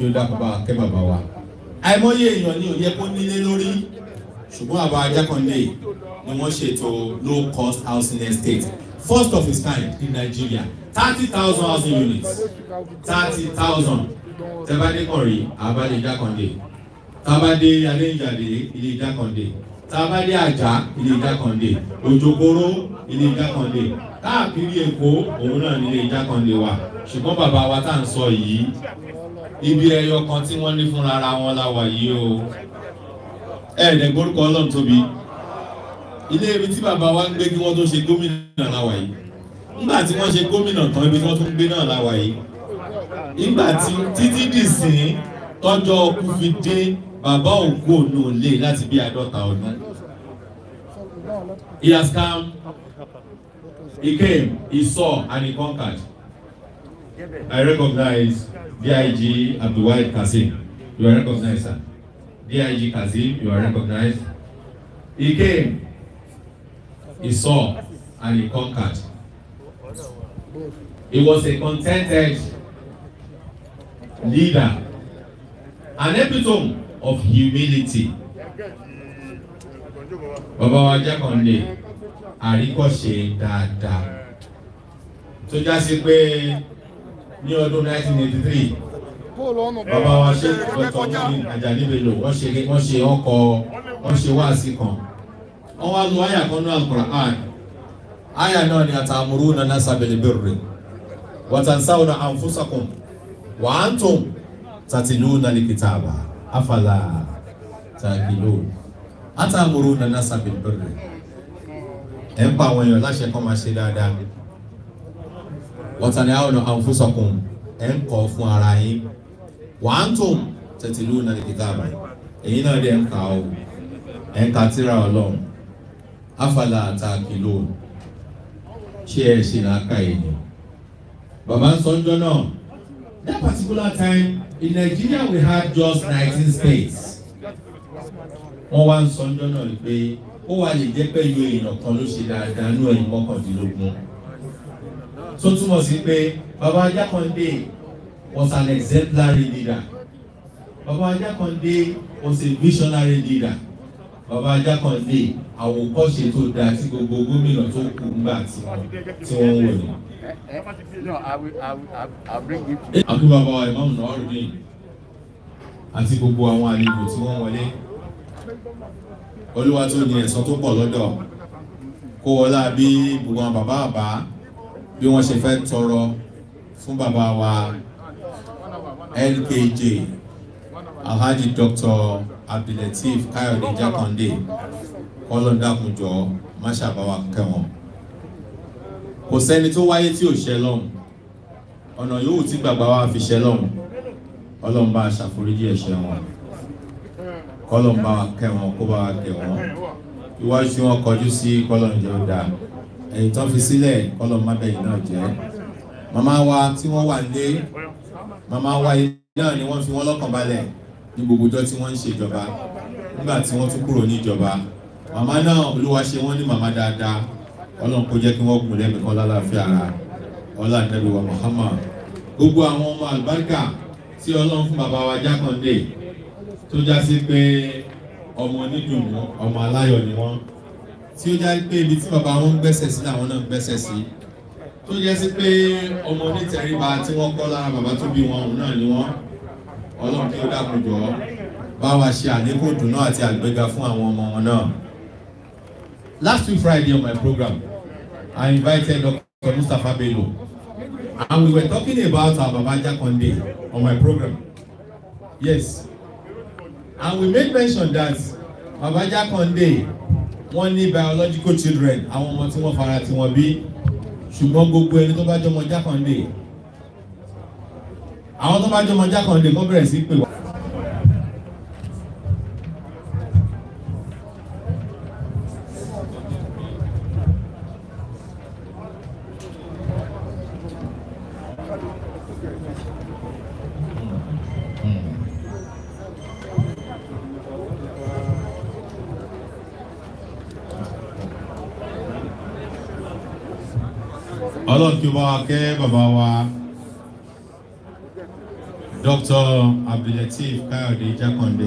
kí ó dákun bá kẹ́ bàbá wa àìmọye èèyàn ní òye kó nílé lórí ṣùgbọ́n àbá Ajákàndé ni wọ́n ṣètò low cost housing estate first of its kind in Nigeria thirty thousand housing units thirty thousand tẹ́bádé kọ̀rí àbálẹ̀ Jákàndé tábádé adéǹjàdé ilé Jákàndé tábádé àjà ilé Jákàndé òjòkóró ilé Jákàndé káàkiri Èkó òun náà nílé Jákàndé wa ṣùgbọ́n bàbá wa tá à ń sọ yìí ibi ẹyọ kan tí wọ́n ní fúnra ara wọn la wà yìí o ẹ̀ẹ́dẹ̀ gbórúkọ Ọlọ́run tóbi ilé ibi tí bàbá wa ń gbé kí wọ́n tó ṣe gómìnà la wà yìí nígbà tí wọ́n ṣe gómìnà tán ibi tí wọ́n tún gbé náà la wà yìí nígbà tí títí dìsín tọ́jọ́ ọkú fi dé bàbá òkú òun ò lè láti bí àádọ́ta ọdún he has come he came he saw and he conquered I recognize DIG Abdulwahid Kasim you are recognized sir DIG Kasim you are recognized he came he saw and he conquered he was a contented leader an epitome of humility bàbá wa Jákàndé àríkọ́ṣe dáadáa tó já sí pé ní ọdún 1983 bàbá wa ṣe dr muhammed ajani bello wọ́n ṣe wọ́n ṣe ọkọ̀ wọ́n ṣe wáàsí kan wọ́n wá lu àyà kan náà al-Qur'an àyà náà ni atamuruna nasa bil birri wa tansawna anfusakum wa antum tatiluna likitaba afala taqilun atamuruna nasa bil birri ẹ̀ ń pa àwọn èèyàn láṣẹ kọ́ máa ṣe dáadáa wa tanhawna anfusakum ẹ̀ ń kọ́ fún ara yín wa antum tatiluna likitaba èyí náà dẹ̀ ń kà ó ẹ̀ ń ka tírà ọlọ́run afala taqilun ṣé ẹ ṣe làákà èèyàn bàbá ń sọ ọjọ́ náà that particular time in Nigeria we had just nineteen states wọ́n wá ń sọ ọjọ́ náà pé ó wà lè jẹ́ pẹ̀lú èèyàn kan ló ṣe dáadáa ní ẹ̀yìn mọ́kàndínlógún tó túmọ̀ sí pé bàbá Ajákàndé was an exemplary leader bàbá Ajákàndé was a visionary leader bàbá Ajákàndé àwòkọ́ṣe tó dáa tí gbogbo gómìnà tó kù ńgbà tí wọ́n tí wọ́n ń wò ní. No, I will, I will, I will, I will bring it to àbí bàbá wa ìmáàmù náà rí bíi àti gbogbo àwọn àlejò tí wọ́n wọlé olúwa tó ní ẹ̀san tó pọ̀ lọ́dọ̀ kó wọlá bí gbogbo àwọn bàbá àbá bí wọ́n ṣe fẹ́ tọrọ fún bàbá wa LKJ Alhaji Dr. Abdulateef Káyọ̀dé Jákàndé kọ́lọ́dàkùnjọ máṣàbáwá kẹwọn kò sẹ́ni tó wáyé tí ò ṣẹ lọ́hùn ọ̀nà yòówù tí gbàgbà wa fi ṣẹ lọ́hùn ọlọ́run bá a ṣàforíjì ẹ̀ṣẹ̀ wọn kọ́lọ́n bá wa kẹ́ wọn kó bá wa kẹ́ wọn iwájú tí wọ́n kọjú sí kọ́lọ́n jẹ́ ó dáa ẹ̀yìn tán fi sílẹ̀ kọ́lọ́n má bẹ̀yìn náà jẹ́ màmá wa tí wọ́n wà lé màmá wa yìí náà ni wọ́n fi wọ́n lọ́kàn balẹ̀ ní gbogbo ọjọ́ tí wọ́n ń ṣèjọba nígbà tí wọ́n tún kúrò níjọba màmá náà olúwa ṣe wọ́n ní màmá dáadáa ọlọ́run kó jẹ́ kí wọ́n gùn lẹ́mìí kan lálàáfíà ara ọlá nàbí wa Muhammad gbogbo àwọn ọmọ àlùbáríkà tí ọlọ́run fún bàbá wa Jákàndé tó já sí pé ọmọ onídùnnú ọmọ aláyọ̀ ni wọ́n tí ó já pé ibi tí bàbá wọn ń gbẹ́sẹ̀ sí làwọn náà ń gbẹ́sẹ̀ sí tó jẹ́ sí pé ọmọ onítẹríba tí wọ́n kọ́ lára bàbá tó bí wọn òun náà ni wọ́n ọlọ́run kí ó dákun jọ bá wa ṣe àlékún ìdùnnú àti àgbéga fún àwọn ọmọ wọn náà. Last week Friday on my program I invited Dr. Mustapha Bello and we were talking about our Baba Jákàndé on my program. Yes and we made mention that Baba Jákàndé wọ́n ní biological children àwọn ọmọ tí wọ́n fara tí wọ́n bí ṣùgbọ́n gbogbo ẹni tó bá jọmọ Jákàndé àwọn tó bá jọmọ Jákàndé kọ́ bẹ̀rẹ̀ sí pè wá. ọlọ́run kí ó bá wa kẹ́ bàbá wa Dr. Abdulateef Káyọ̀dé Jákàndé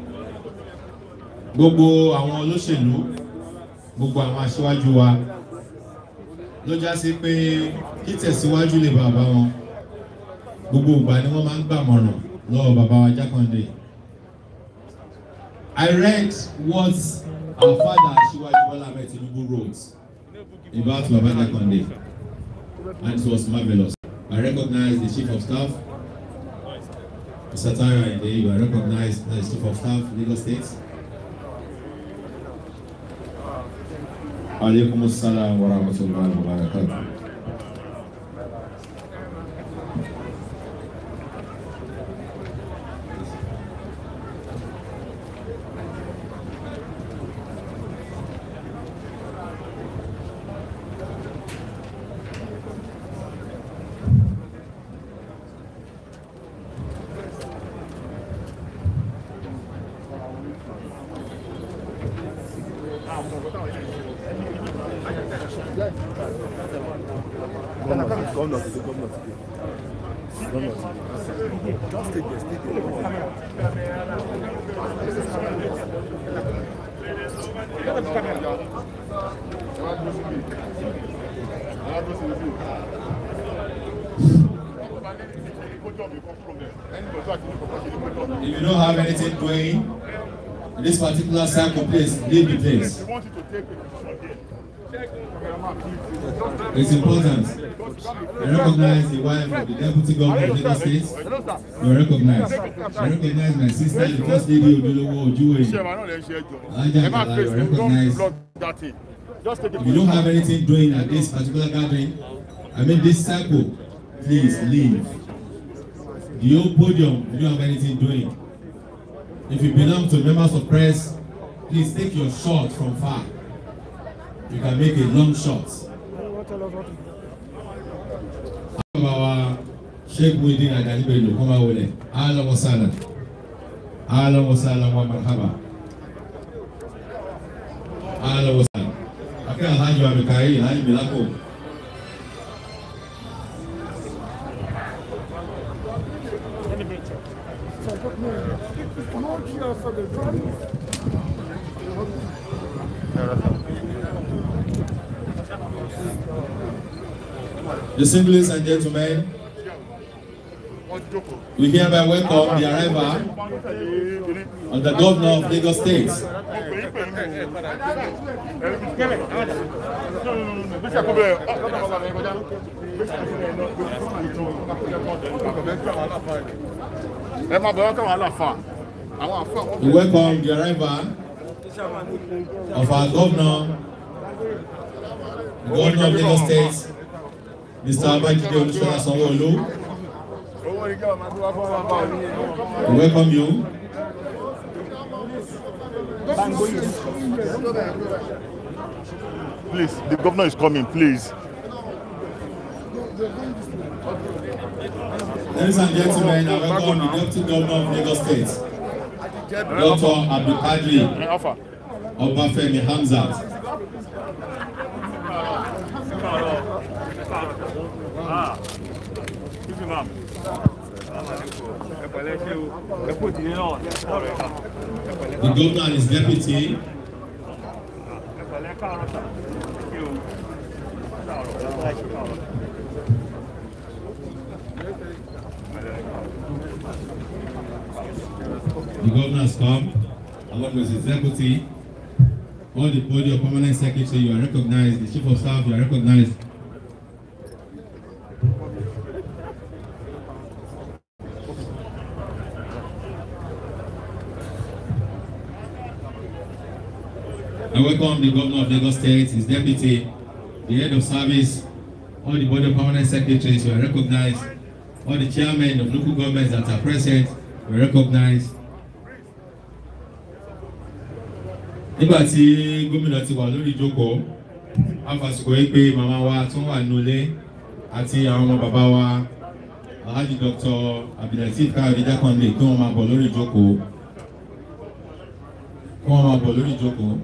gbogbo àwọn olóṣèlú gbogbo àwọn aṣíwájú wa ló já sí pé títẹ̀síwájú lè bàbá wọn gbogbo ìgbà ni wọ́n máa ń gbàmọ̀ràn lọ́wọ́ bàbá wa Jákàndé. I read what our father Aṣíwájú Bọ́lá Ahmed Tinubu wrote about Baba Jákàndé and it was marvellous. I recognize the chief of staff Mr. Tayo Ayinde, you are recognized as chief of staff Lagos State. Alaikum assalam wa rahmatullahi wa barakatuh. Gómìnà ti dé, gómìnà ti dé. Gómìnà ti dé. Just take the stadium. If you don't have anything doing in this particular cycle place, leave the place. It's important. I recognize the wife of the deputy governor of Lagos State. You are recognized. I recognize my sister, the first lady Odolowo Ojuwe. If you don't have anything doing at this particular gathering, I mean this cycle, please leave. The whole podium, if you don't have anything doing. If you belong to members of press, please take your shot from far. You can make a long shot. Bàbá wa Sheikh Muhyiddin Ajani Bello kọ́ máa wọlé. Ahlan wa sahlan. Ahlan wa sahlan wa marhaba. Ahlan wa sahlan. Akẹ́ Alhaji wa Mikael Alhaji Bilako. Distinguished ladies and gentlemen, we hereby welcome the arrival of the governor of Lagos State. ẹ máa bọ̀ wọ́n káwọn aláfa àwọn àfa We welcome the arrival of our governor, the governor of Lagos State, Mr. Abajide Olusola Sanwo-Olu. owó ní kí wọ́n máa tó wá fún wọn bá òní We welcome you. please the governor is coming please. Ladies and gentlemen, I welcome the deputy governor of Lagos State, Dr. Abdulkadir ẹ afa. Obafemi Hamzat. The governor and his deputy. The governor has come along with his deputy. All the body of permanent secretary, you are recognized. The chief of staff, you are recognized. I welcome the governor of Lagos State, his deputy, the head of service, all the body of permanent secretaries, you are recognized. All the chairmen of local governments that are present, you are recognized. nígbà tí gómìnà ti wà lórí ìjókòó afàsìkò yìí pé màmá wa tó wà nulẹ̀ àti àwọn ọmọ bàbá wa alhaji dr abdulateef káyọ̀dé jákàndé kí wọ́n máa bọ̀ lórí ìjókòó kí wọ́n máa bọ̀ lórí ìjókòó.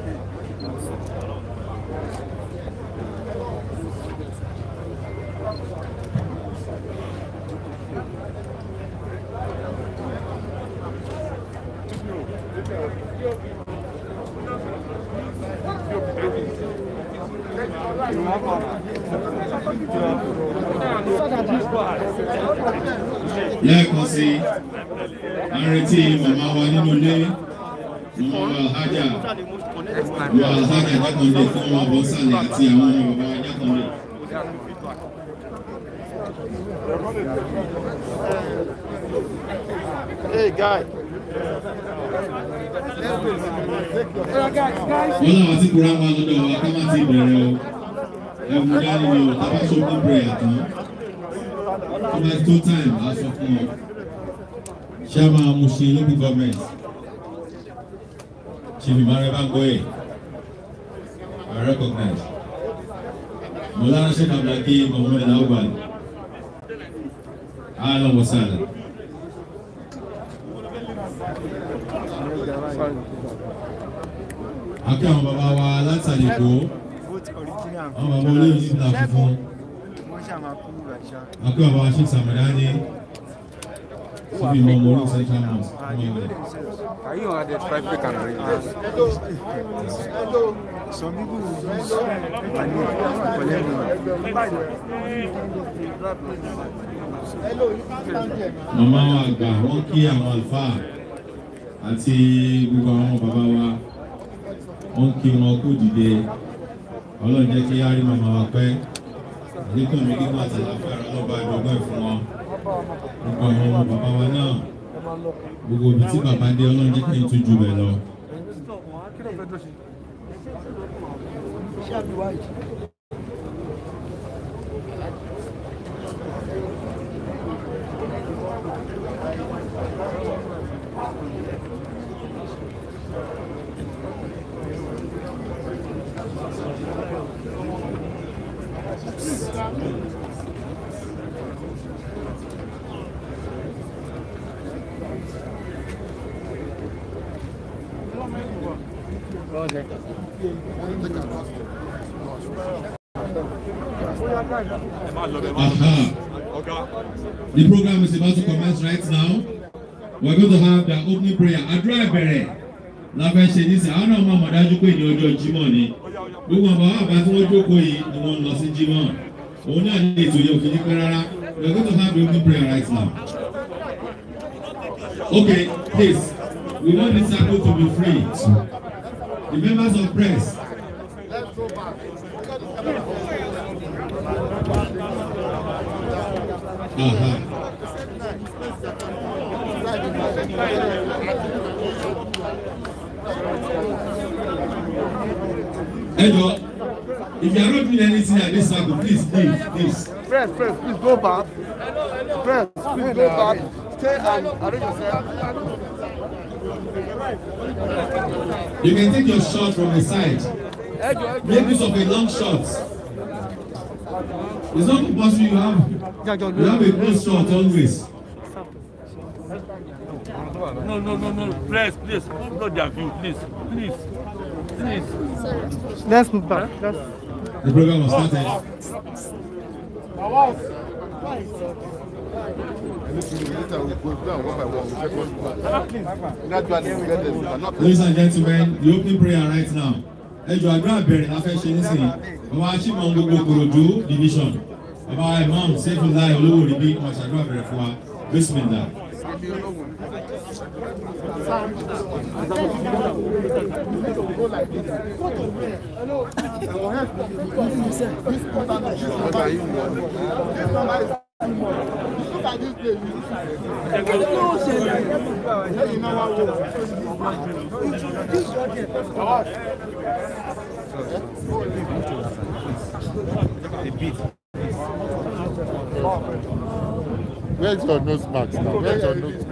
lẹ́ẹ̀kan sí a ń retí màmá wa nínú ilé màmá wa alhaja wa alhaja jákàndé fún ọmọ àbọ̀ sàlẹ̀ àti àwọn ọmọ bàbá wa jákàndé. Hey, guy. wọ́n làwọn tí kura wa lọ́dọ̀ wa ká má ti bẹ̀rẹ̀ o ẹ̀wù dání ni o tábà tó kún prayer tán tó bá tó time á sọ fún ọ. chairman Mushin local government chief Imare Bangoye I recognize Maulana Sheikh Abdulhakeem Mohammed Al-Awwal ahlan wa sahlan. akẹ́ àwọn bàbá wa látàlẹ́kọ́ àwọn bàbá olóyìn nígbà funfun akẹ́ bàbá wa Sheikh Samadani síbi ìmọ̀ ọmọ orí central mosque ọmọ ilẹ̀. Can you identify fake and real? Some people will use money to collect money. màmá wa àgbà wọ́n kí àwọn àlùfáà àti gbogbo àwọn bàbá wa wọ́n kí wọn kó dìde ọlọ́run jẹ́ kí á rí màmá wa pẹ́ àlékún mi kíkọ́ àtàlàfẹ́ ọlọ́ba ìdọ́gbọ́n ẹ̀ fún wọn gbogbo àwọn ọmọ bàbá wa náà gbogbo ibi tí bàbá dé ọlọ́run jẹ́ kí n tún jù bẹ́ẹ̀ lọ. Aha. The program is about to commence right now. We're going to have the opening prayer. Àdúrà ìbẹ̀rẹ̀ la fẹ́ ṣe ní sẹ́, àwọn náà máa mọ̀ dájú pé ní ọjọ́ Jímọ̀ ni. Gbogbo àwọn bàbá àbá tí wọ́n jókòó yìí ni wọ́n ń lọ sí Jímọ̀. Òun náà ní ètò yẹn òfin ní pẹ́ rárá. We're going to have the opening prayer right now. Okay, please, we want this circle to be free. The members of press. Aha. Ẹ jọ, if you are not doing anything at this circle, please leave, please. Press, press, please go back. Press, please go back. Stay and arrange yourself. You can take your shot from the side. Make use of a long shot. It's not compulsory you have you have a close shot always. No, no, no, no. Please, please. Not their view. Please, please. Please. Let's move back. Let's... The program was started. Later we go down one by one. We check one by one. Gradually we get this. But not Ladies and gentlemen, the opening prayer right now. Ẹ jọ àdúrà bẹ̀rẹ̀ la fẹ́ ṣe nísìnyí. Bàbá Aṣímọ̀ gbogbo Kòròdú division. Bàbá Imam Sefulai olówó ríbí wọn ṣàdúrà bẹ̀rẹ̀ fún wa. Bismillah. Where's your nose mask now? Where's your nose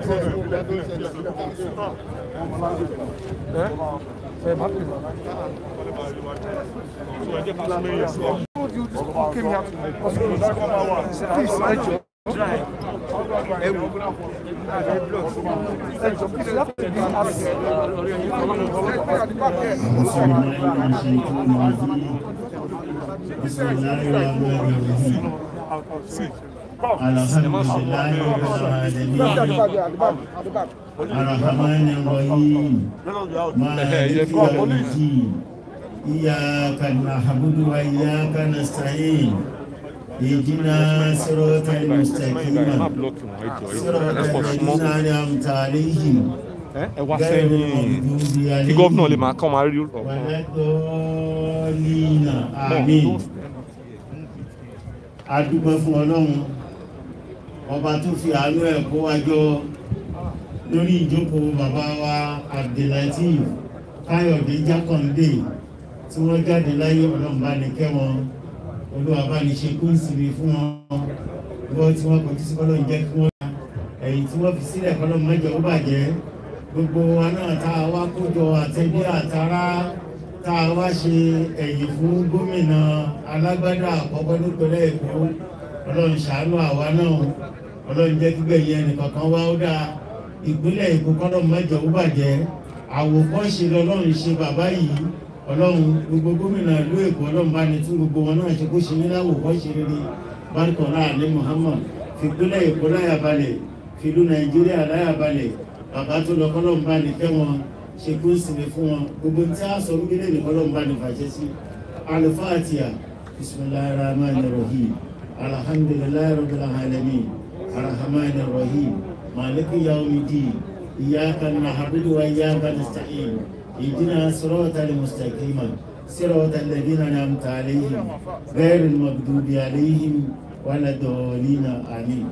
You came here to Please, I أعوذ بالله من الشيطان الرجيم بسم الله الرحمن الرحيم الحمد لله رب العالمين الرحمن الرحيم مالك يوم الدين إياك نعبد وإياك نستعين اهدنا صراط المستقيم صراط الذين أنعمت عليهم ẹ wá غير sẹ́yìn المغضوب kí gọ́vnà lè عليهم máa kọ́ máa rí ọ̀kan. wàlẹ́dọ́ọ̀lìnà àmín adúgbò fún ọlọ́run ọba tó fi àánú ẹ̀ kó wa jọ lórí ìjókòó bàbá wa abdulateef káyọ̀dé jákàndé tí wọ́n jáde láyé ọlọ́run bá ní kẹ́ wọn olúwa bá ní ṣe kó ń sinmi fún wọn lọ́wọ́ tí wọ́n kọjú sí kọ́lọ́ ń jẹ́ kí wọ́n ẹ̀yìn tí wọ́n fi sílẹ̀ kọ́lọ́ mẹ́jọ ó bàjẹ́ gbogbo wa náà tá a wá kójọ àtẹ̀bí àtará tá a wá ṣe ẹ̀yìn fún gómìnà alágbádá àkọ́kọ́ nípínlẹ̀ èkó ọlọ́run ṣàánú àwa náà ọlọ́run jẹ́ kígbẹ̀ yẹn nìkankan wá ó dáa ìpínlẹ̀ èkó kọ́lọ́ mẹ́jọ ó bàjẹ́ àwòkọ́ṣe lọ́lọ́run ṣe bàbá yìí ọlọ́run gbogbo gómìnà ìlú èkó ọlọ́run bá ní tún gbogbo wọn náà ṣe kó ṣe ní láwòkọ́ṣe rere bárkọ̀ láàrin muhammad fìpínlẹ̀ èkó láyà balẹ̀ fìlú nàìjíríà láyà balẹ̀ bàbá tó lọ kọ́lọ́ ń bá ní fẹ́ wọn ṣe kó sinmi fún wọn gbogbo tí a sọ wípé lè kọ́lọ́ ń bá ní fàṣẹ sí alifatiya bisimilahi rahman rahim alhamdulilayi rabbil alamin arahman rahim maliki yawmidi iyaka nahbudu wa iyaka nasta'in اهدنا صراط المستقيم صراط الذين انعمت عليهم غير المغضوب عليهم ولا الضالين امين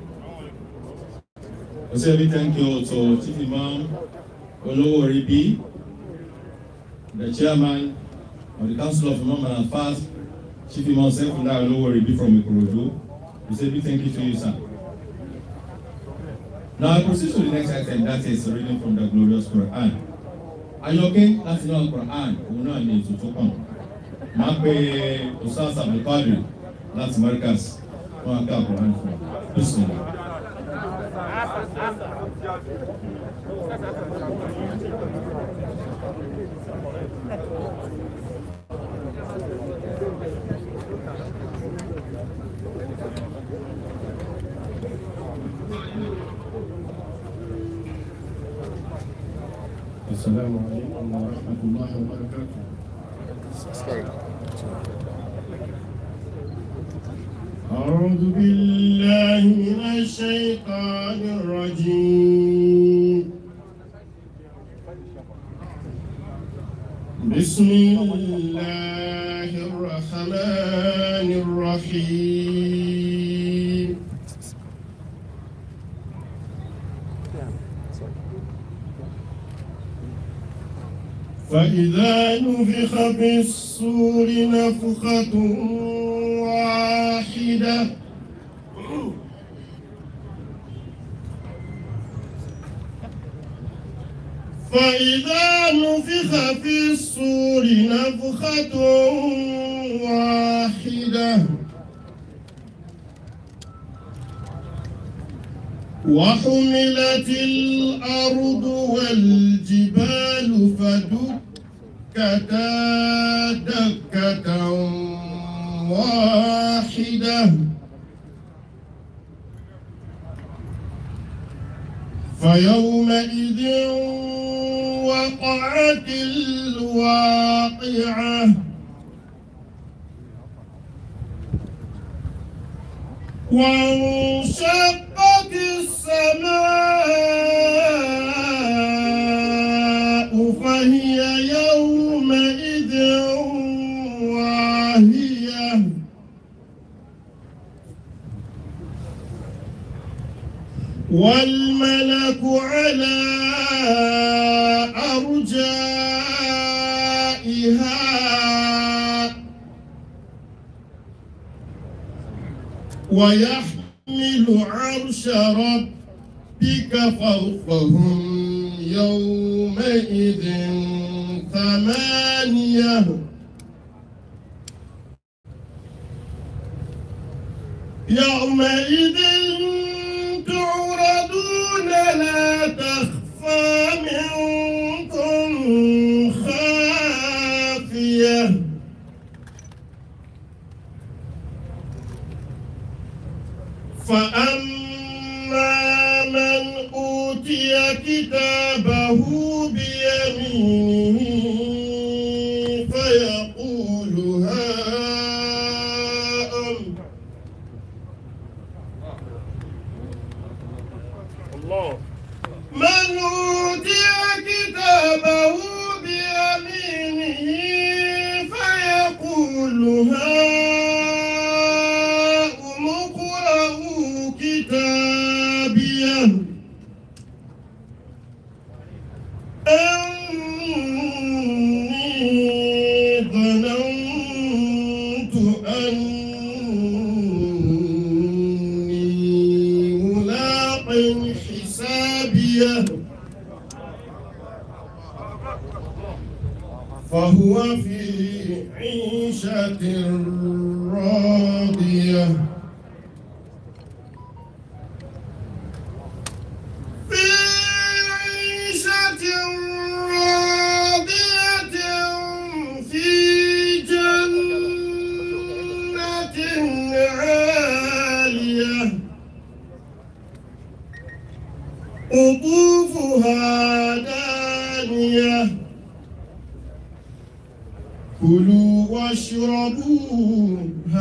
I say a big thank you to Chief Imam Olowo Ribi, the chairman of the Council of Imam and Fast, Chief Imam Saifullah Olowo Ribi from Ikorodu. We say a big thank you to you, sir. Now I proceed to the next item, that is reading from the glorious Quran. Ayọ̀kẹ́ láti náà Quran, òun náà ni ètò tó kàn. Máa pe Ustaz Abdulkadir láti Markaz, wọ́n á ká Quran fún wa. Bismillah. السلام عليكم ورحمة الله وبركاته أعوذ بالله من الشيطان الرجيم بسم الله الرحمن الرحيم فإذا نفخ في الصور نفخة واحدة فإذا نفخ في الصور نفخة واحدة وحملت الأرض والجبال فدكتا دكة واحدة فيومئذ وقعت الواقعة وانشقت السماء فهي يومئذ واهية والملك على أرجائها ويحمل عرش ربك فوقهم يومئذ ثمانية يومئذ لا تخفى منكم خافية فأما من أوتي كتابه بيمينه فيقول هاؤم الله من أوتي كتابه بيمينه فيقول هاؤم اقرءوا كتابيه إني ظننت أني ملاق حسابيه فهو في عيشة راضية في عيشة راضية في جنة عالية قطوفها دانية كلوا واشربوا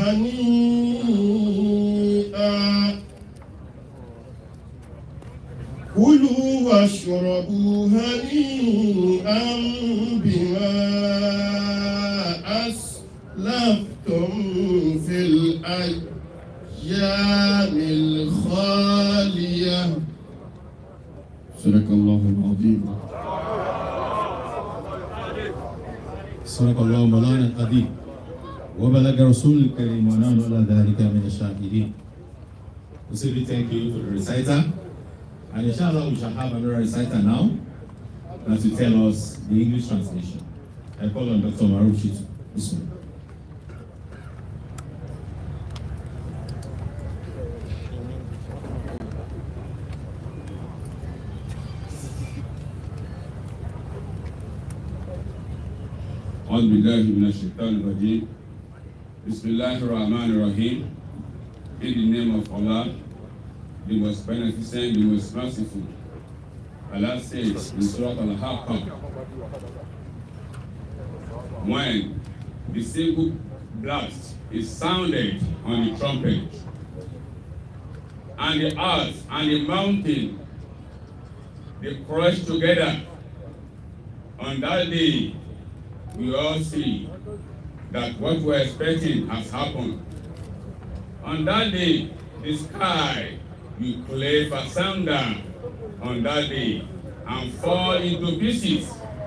هنيئا كلوا واشربوا هنيئا بما أسلفتم في الأيام الخالية صدق الله العظيم صدق الله مولانا العظيم وبلغ رسول الكريم ونحن على ذلك من الشاهدين We say thank you to the reciter and inshallah we shall have another reciter now that will tell us the English translation. I call on Dr. Maruf Shitu. Bismillah. أعوذ بالله من الشيطان الرجيم بسم الله الرحمن الرحيم In the name of Allah, the most beneficent, the most merciful. Allah says in Surah Al-Haqqah, when the single blast is sounded on the trumpet, and the earth and the mountain, they crush together, on that day, we all see that what we're expecting has happened. On that day, the sky will clave asunder on that day and fall into pieces.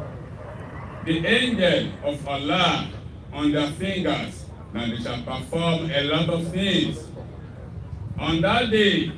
The angel of Allah on their fingers, and they shall perform a lot of things. On that day,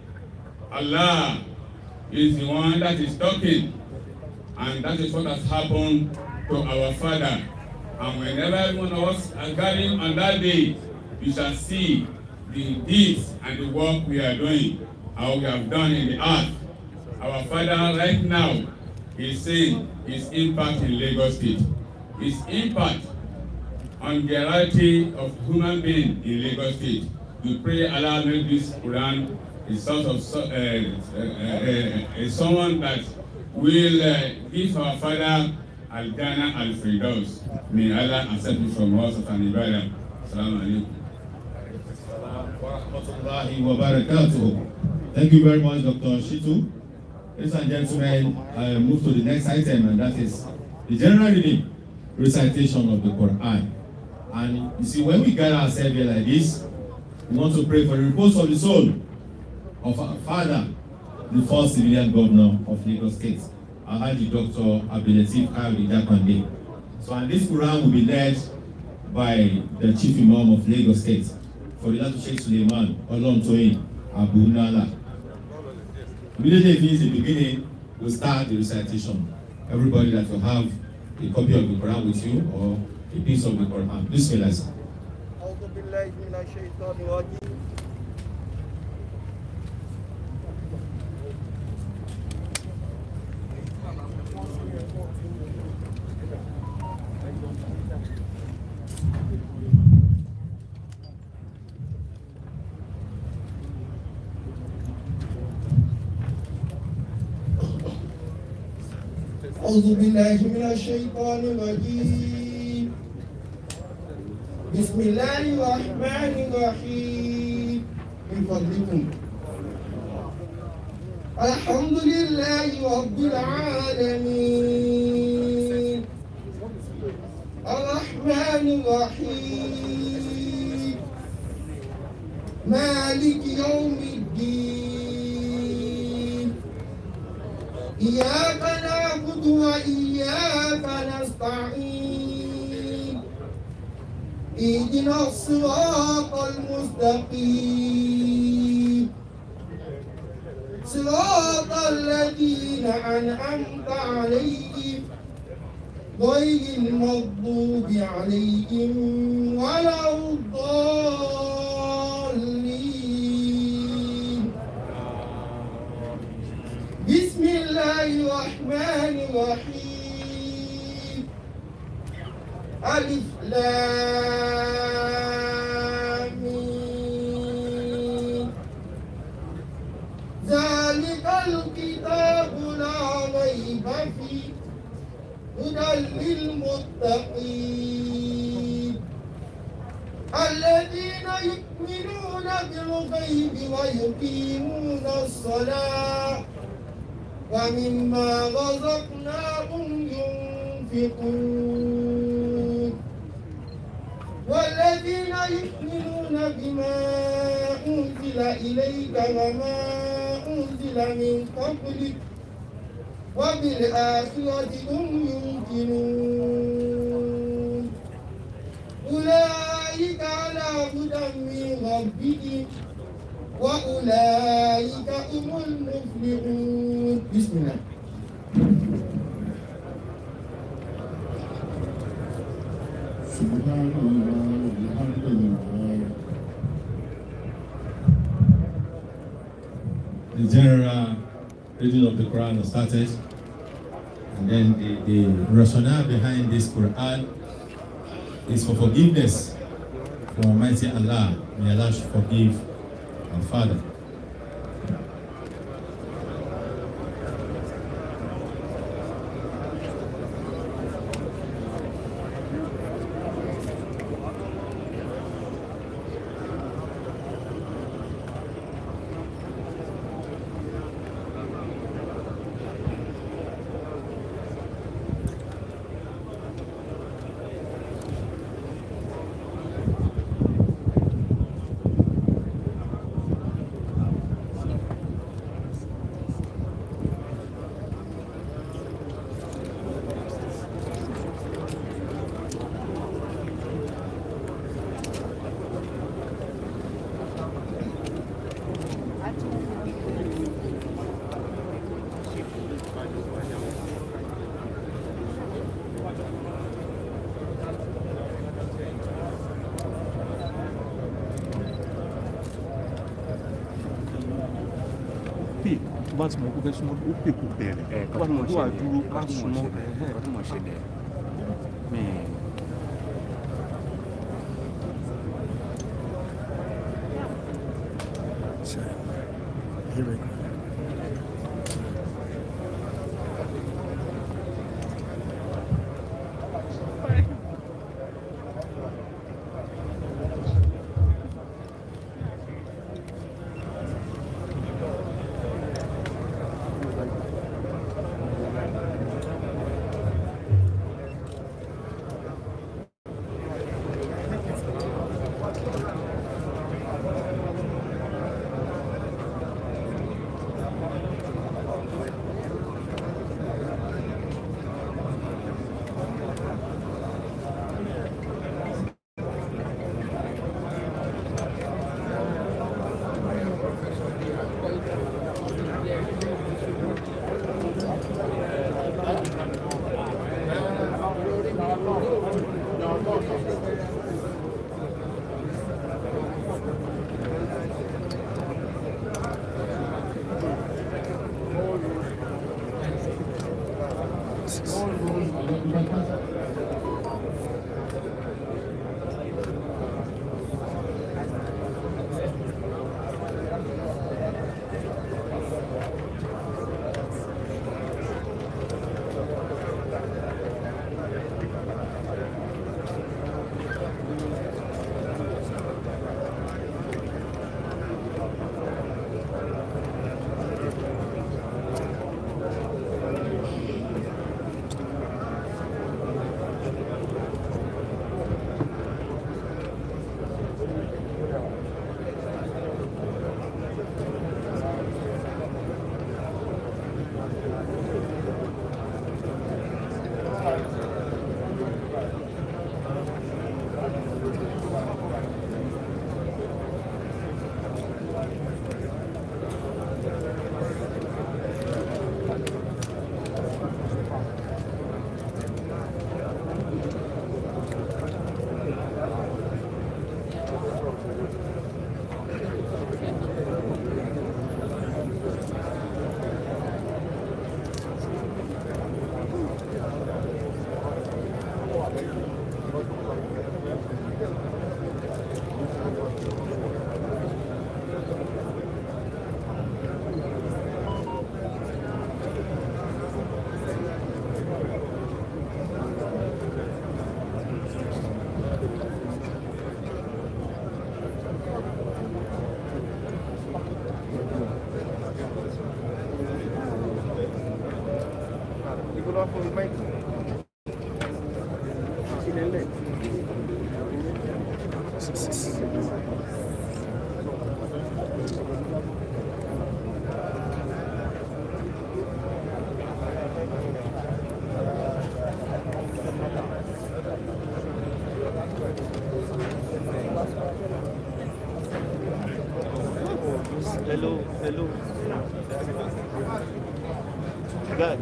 Allah is the one that is talking, and that is what has happened to our Father. And whenever every one of us are gathering on that day, you shall see the deeds and the work we are doing, how we have done in the earth. Our Father right now is saying his impact in Lagos State, his impact on the reality of human being in Lagos State. We pray Allah make this Quran a sort of so- uh, uh, uh, uh, someone that will uh, give our Father Al-Jannah Al-Firdaus. May Allah accept it from us of an ibadah. Assalamu alaikum. warahmatullahi wabarakatuh. Thank you very much, Dr. Shitu. Ladies and gentlemen, I move to the next item, and that is the general reading recitation of the Quran. And you see, when we gather ourselves here like this, we want to pray for the repose of the soul of our father, the first civilian governor of Lagos State, Alhaji Dr. Abdulateef Kayode Jakande. So, and this Quran will be led by the chief imam of Lagos State, Fadilatu Sheikh Suleiman Olontoyin Abu Nala. Immediately if he is the beginning, we'll start the recitation. Everybody that will have a copy of the Quran with you or a piece of the Quran. Bismillah. sir. أعوذ بالله من الشيطان الرجيم أعوذ بالله من الشيطان الرجيم بسم الله الرحمن الرحيم من فضلكم الحمد لله رب العالمين الرحمن الرحيم مالك يوم الدين إياك نعبد وإياك نستعين اهدنا الصراط المستقيم صراط الذين أنعمت عليهم غير المغضوب عليهم ولا الضالين بسم الله الرحمن الرحيم ألف لام ميم. ذلك الكتاب لا ريب فيه هدى للمتقين الذين يؤمنون بالغيب ويقيمون الصلاة ومما رزقناهم ينفقون والذين يؤمنون بما أنزل إليك وما أنزل من قبلك وبالآخرة هم يوقنون أولئك على هدى من ربهم وأولئك هم المفلحون بسم الله سبحان الله والحمد لله The general reading of the Quran was started, and then the, the rationale behind this Quran is for forgiveness from Almighty Allah. May Allah forgive our Father. pè tó bá ti mọ̀ kó fẹ́ súnmọ́ ó pè kó bẹ̀rẹ̀ ẹ tó bá ti mọ̀ kó wà dúró ká kọ́ súnmọ́ kọ́ tó mọ̀ ṣẹlẹ̀ mi Here we go. Hello, hello. Guy.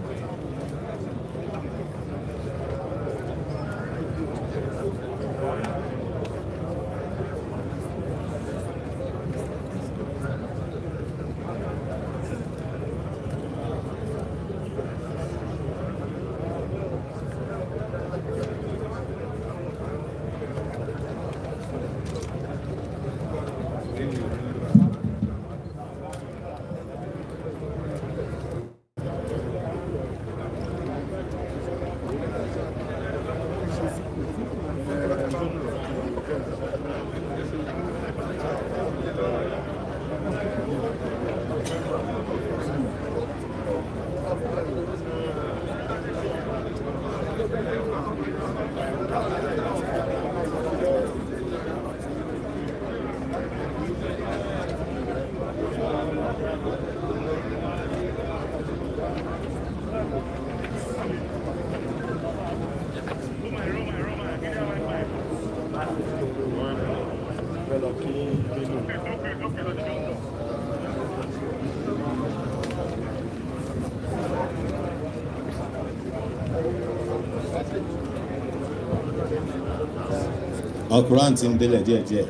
Al-Quran ti ń délẹ̀ díẹ̀díẹ̀.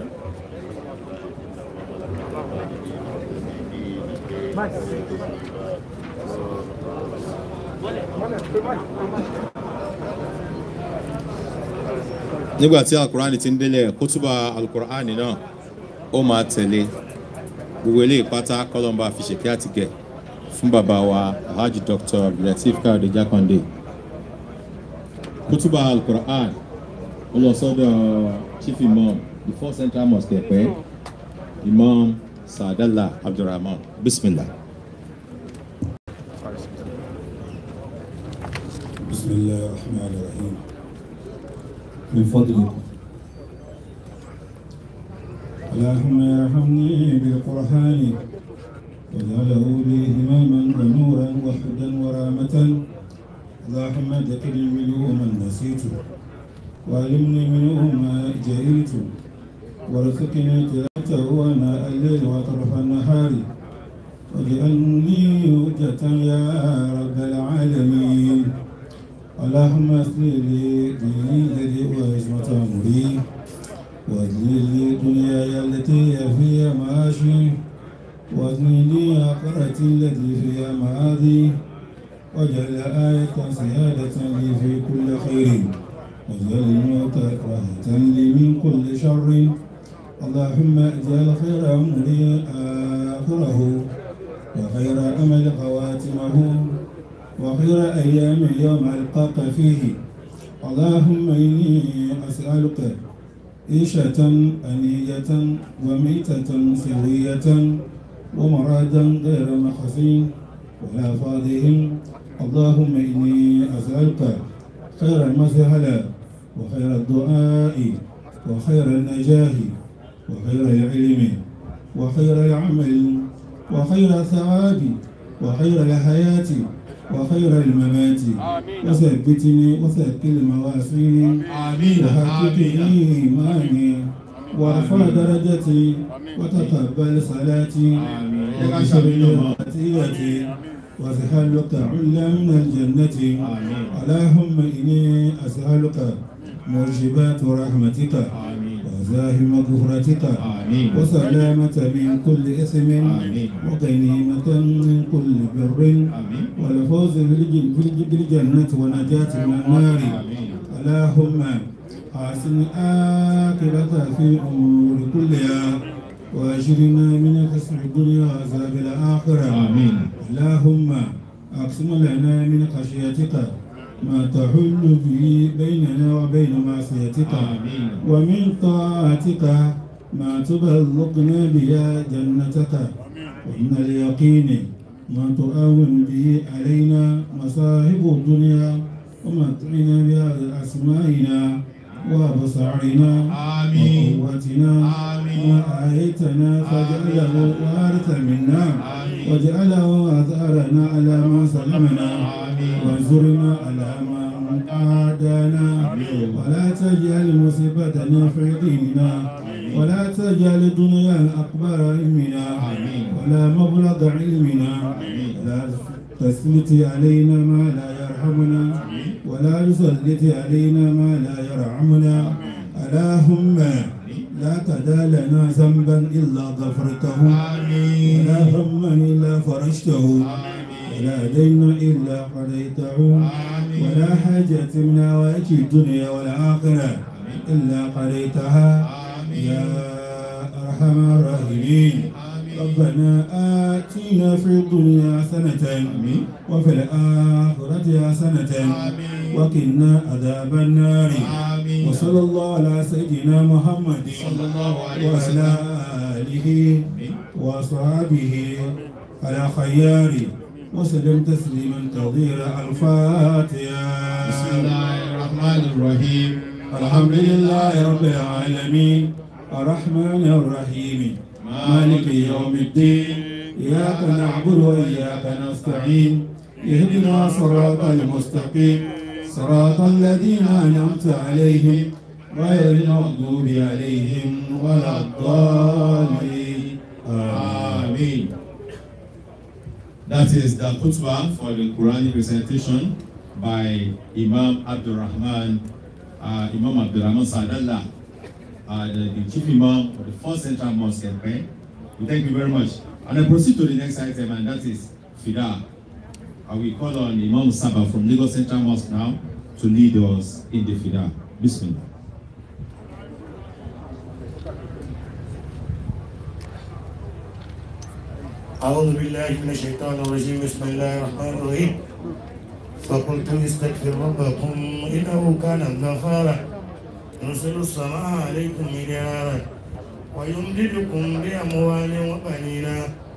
nígbà tí Al-Quran ti ń délẹ̀ kútúbà Al-Quran náà ó máa tẹ̀lé gbogbo eléyìí pátá kọ́lọ́mbà fi ṣèké àtìgẹ̀ fún bàbá wa Alhaji Dr. Abdulateef Káyọ̀dé Jákàndé kútúbà Al-Quran ó lọ sọ́dọ̀ chief imam the four central mosque ẹ̀pẹ́ imam Saadallah Abdulrahman bismillah. بسم الله الرحمن الرحيم من فضلك اللهم ارحمني بالقرآن واجعله لي إماما ونورا وحدا ورامة اللهم ذكرني منه من نسيت وعلمني منه ما جهلت وارزقني تلاوته آناء الليل وأطراف النهار واجعلني حجة يا رب العالمين اللهم اصلح لي ديني الذي هو عصمة أمري واصلح لي دنياي التي هي فيها معاشي واصلح لي آخرتي التي فيها معادي واجعل آية سيادة لي في كل خير واجعل الموت راحة لي من كل شر اللهم اجعل خير أمري آخره وخير أمل خواتمه وخير أيام يوم ألقاك فيه اللهم إني أسألك عيشة أنية وميتة سوية ومرادا غير مخزين ولا فاضهم اللهم إني أسألك خير المسهلة وخير الدعاء وخير النجاح وخير العلم وخير العمل وخير الثواب وخير الحياة وخير الممات وثبتني وثقل مواسيني وحقق إيماني وارفع درجتي وتقبل صلاتي واغفر لي خطيئتي واسألك علا من الجنة اللهم إني أسألك موجبات رحمتك وزاهم مغفرتك وسلامة من كل إثم وغنيمة من كل بر والفوز بالجنة ونجاة من النار اللهم حسن آخرة في أمور كلها وأجرنا من خسر الدنيا وعذاب الآخرة آمين. اللهم أقسم لنا من خشيتك ما تحل به بيننا وبين معصيتك آمين. ومن طاعتك ما تبلغنا بها جنتك ومن اليقين ما تؤون به علينا مصاحب الدنيا ومتعنا بها أسمائنا وأبصارنا آمين. وقوتنا آمين. ما أحييتنا فاجعله وارث منا واجعله أثارنا على من ظلمنا وانصرنا على من عادانا ولا تجعل مصيبتنا في ديننا ولا تجعل الدنيا أكبر علمنا ولا مبلغ علمنا ولا تسلط علينا ما لا يرحمنا ولا تسلط علينا ما لا يرحمنا اللهم لا تدع لنا ذنبا إلا غفرته ولا هما إلا فرجته ولا دينا إلا قضيته ولا حاجة من هوائج الدنيا والآخرة إلا قضيتها يا أرحم الراحمين ربنا آتنا في الدنيا حسنة وفي الآخرة حسنة وقنا عذاب النار وصلى الله على سيدنا محمد وعلى آله وصحبه على خيار وسلم تسليما كثيرا الفاتحة بسم الله الرحمن الرحيم الحمد لله رب العالمين الرحمن الرحيم مالك يوم الدين إياك نعبد وإياك نستعين اهدنا صراط المستقيم صراط الذين أنعمت عليهم غير المغضوب عليهم ولا الضالين آمين That is the khutbah for the Quranic recitation by Imam Abdul Rahman, uh, Imam Abdul Rahman Sadallah, uh, the, the chief imam of the first central mosque in Pen. We thank you very much. And I proceed to the next item, and that is Fida. I will call on Imam Saba from Lagos Central Mosque now to lead us in the Fida. Bismillah. أعوذ بالله من الشيطان الرجيم بسم الله الرحمن الرحيم فقلت استغفر ربكم إنه كان غفارا يرسل السماء عليكم مدرارا ويمددكم بأموال وبنين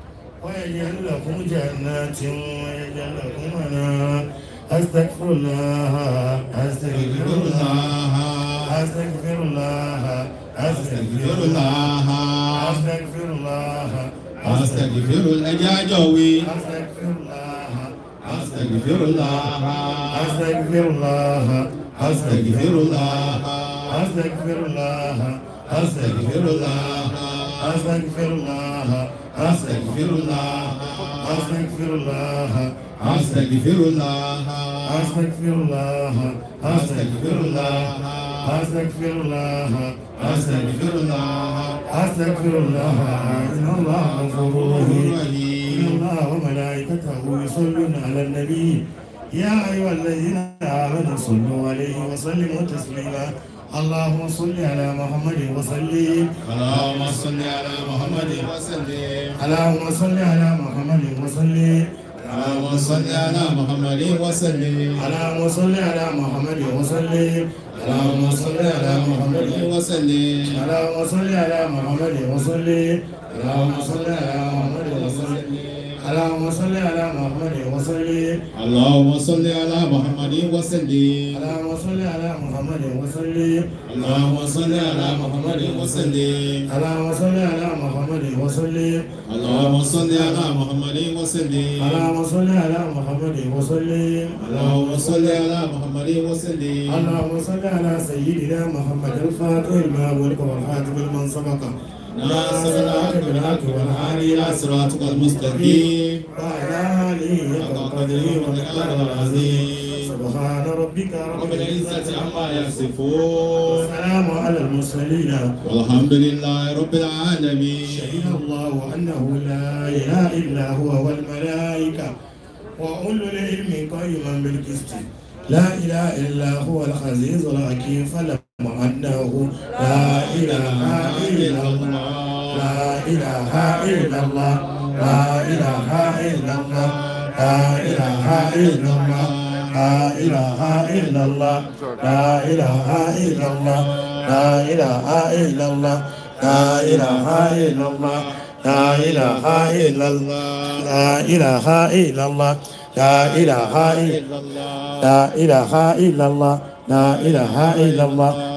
ويجعل لكم جنات ويجعل لكم أنهارا أستغفر الله أستغفر الله أستغفر الله أستغفر الله أستغفر الله Astaghfirullah. Ẹja àjọ wí. أستغفر الله Astaghfirullah. Astaghfirullah. Astaghfirullah. Astaghfirullah. Astaghfirullah. Astaghfirullah. Astaghfirullah. Astaghfirullah. Astaghfirullah. Astaghfirullah. Astaghfirullah. Astaghfirullah. Astaghfirullah. Astaghfirullah. إن الله غفور رحيم. إن Rahim. الله وملائكته يصلون على النبي يا أيها الذين آمنوا صلوا عليه وسلموا تسليما اللهم صل على محمد وسلم اللهم صل على محمد وسلم. اللهم صل على محمد وسلم اللهم صل على محمد وسلم. اللهم صل على محمد وسلم اللهم صل على محمد وسلم. اللهم صل على محمد وسلم اللهم صل على محمد وسلم اللهم صل على محمد وسلم اللهم صل على محمد وسلم. اللهم صل على محمد وسلم اللهم صل على محمد وسلم. اللهم صل على محمد وسلم اللهم صل على محمد وسلم. اللهم صل على محمد وسلم اللهم صل على محمد وسلم. اللهم صل على سيدنا محمد الفاتح المغلق والخاتم لمن سبق ناصر الحق بالحق والهادي الى صراطك المستقيم. وعلى آله حق قدره ومقداره العظيم سبحان ربك رب رب العزة العزة عما يصفون والسلام على المرسلين والحمد لله رب العالمين شهد الله أنه لا إله إلا هو والملائكة وأولو العلم قائما بالقسط لا إله إلا هو العزيز الحكيم فلم أنه لا إله إلا الله لا إله إلا الله لا إله إلا الله لا إله إلا الله لا إله إلا الله لا إله إلا الله لا إله إلا الله لا إله إلا الله لا إله إلا الله لا إله إلا الله لا إله إلا الله لا إله إلا الله لا إله إلا الله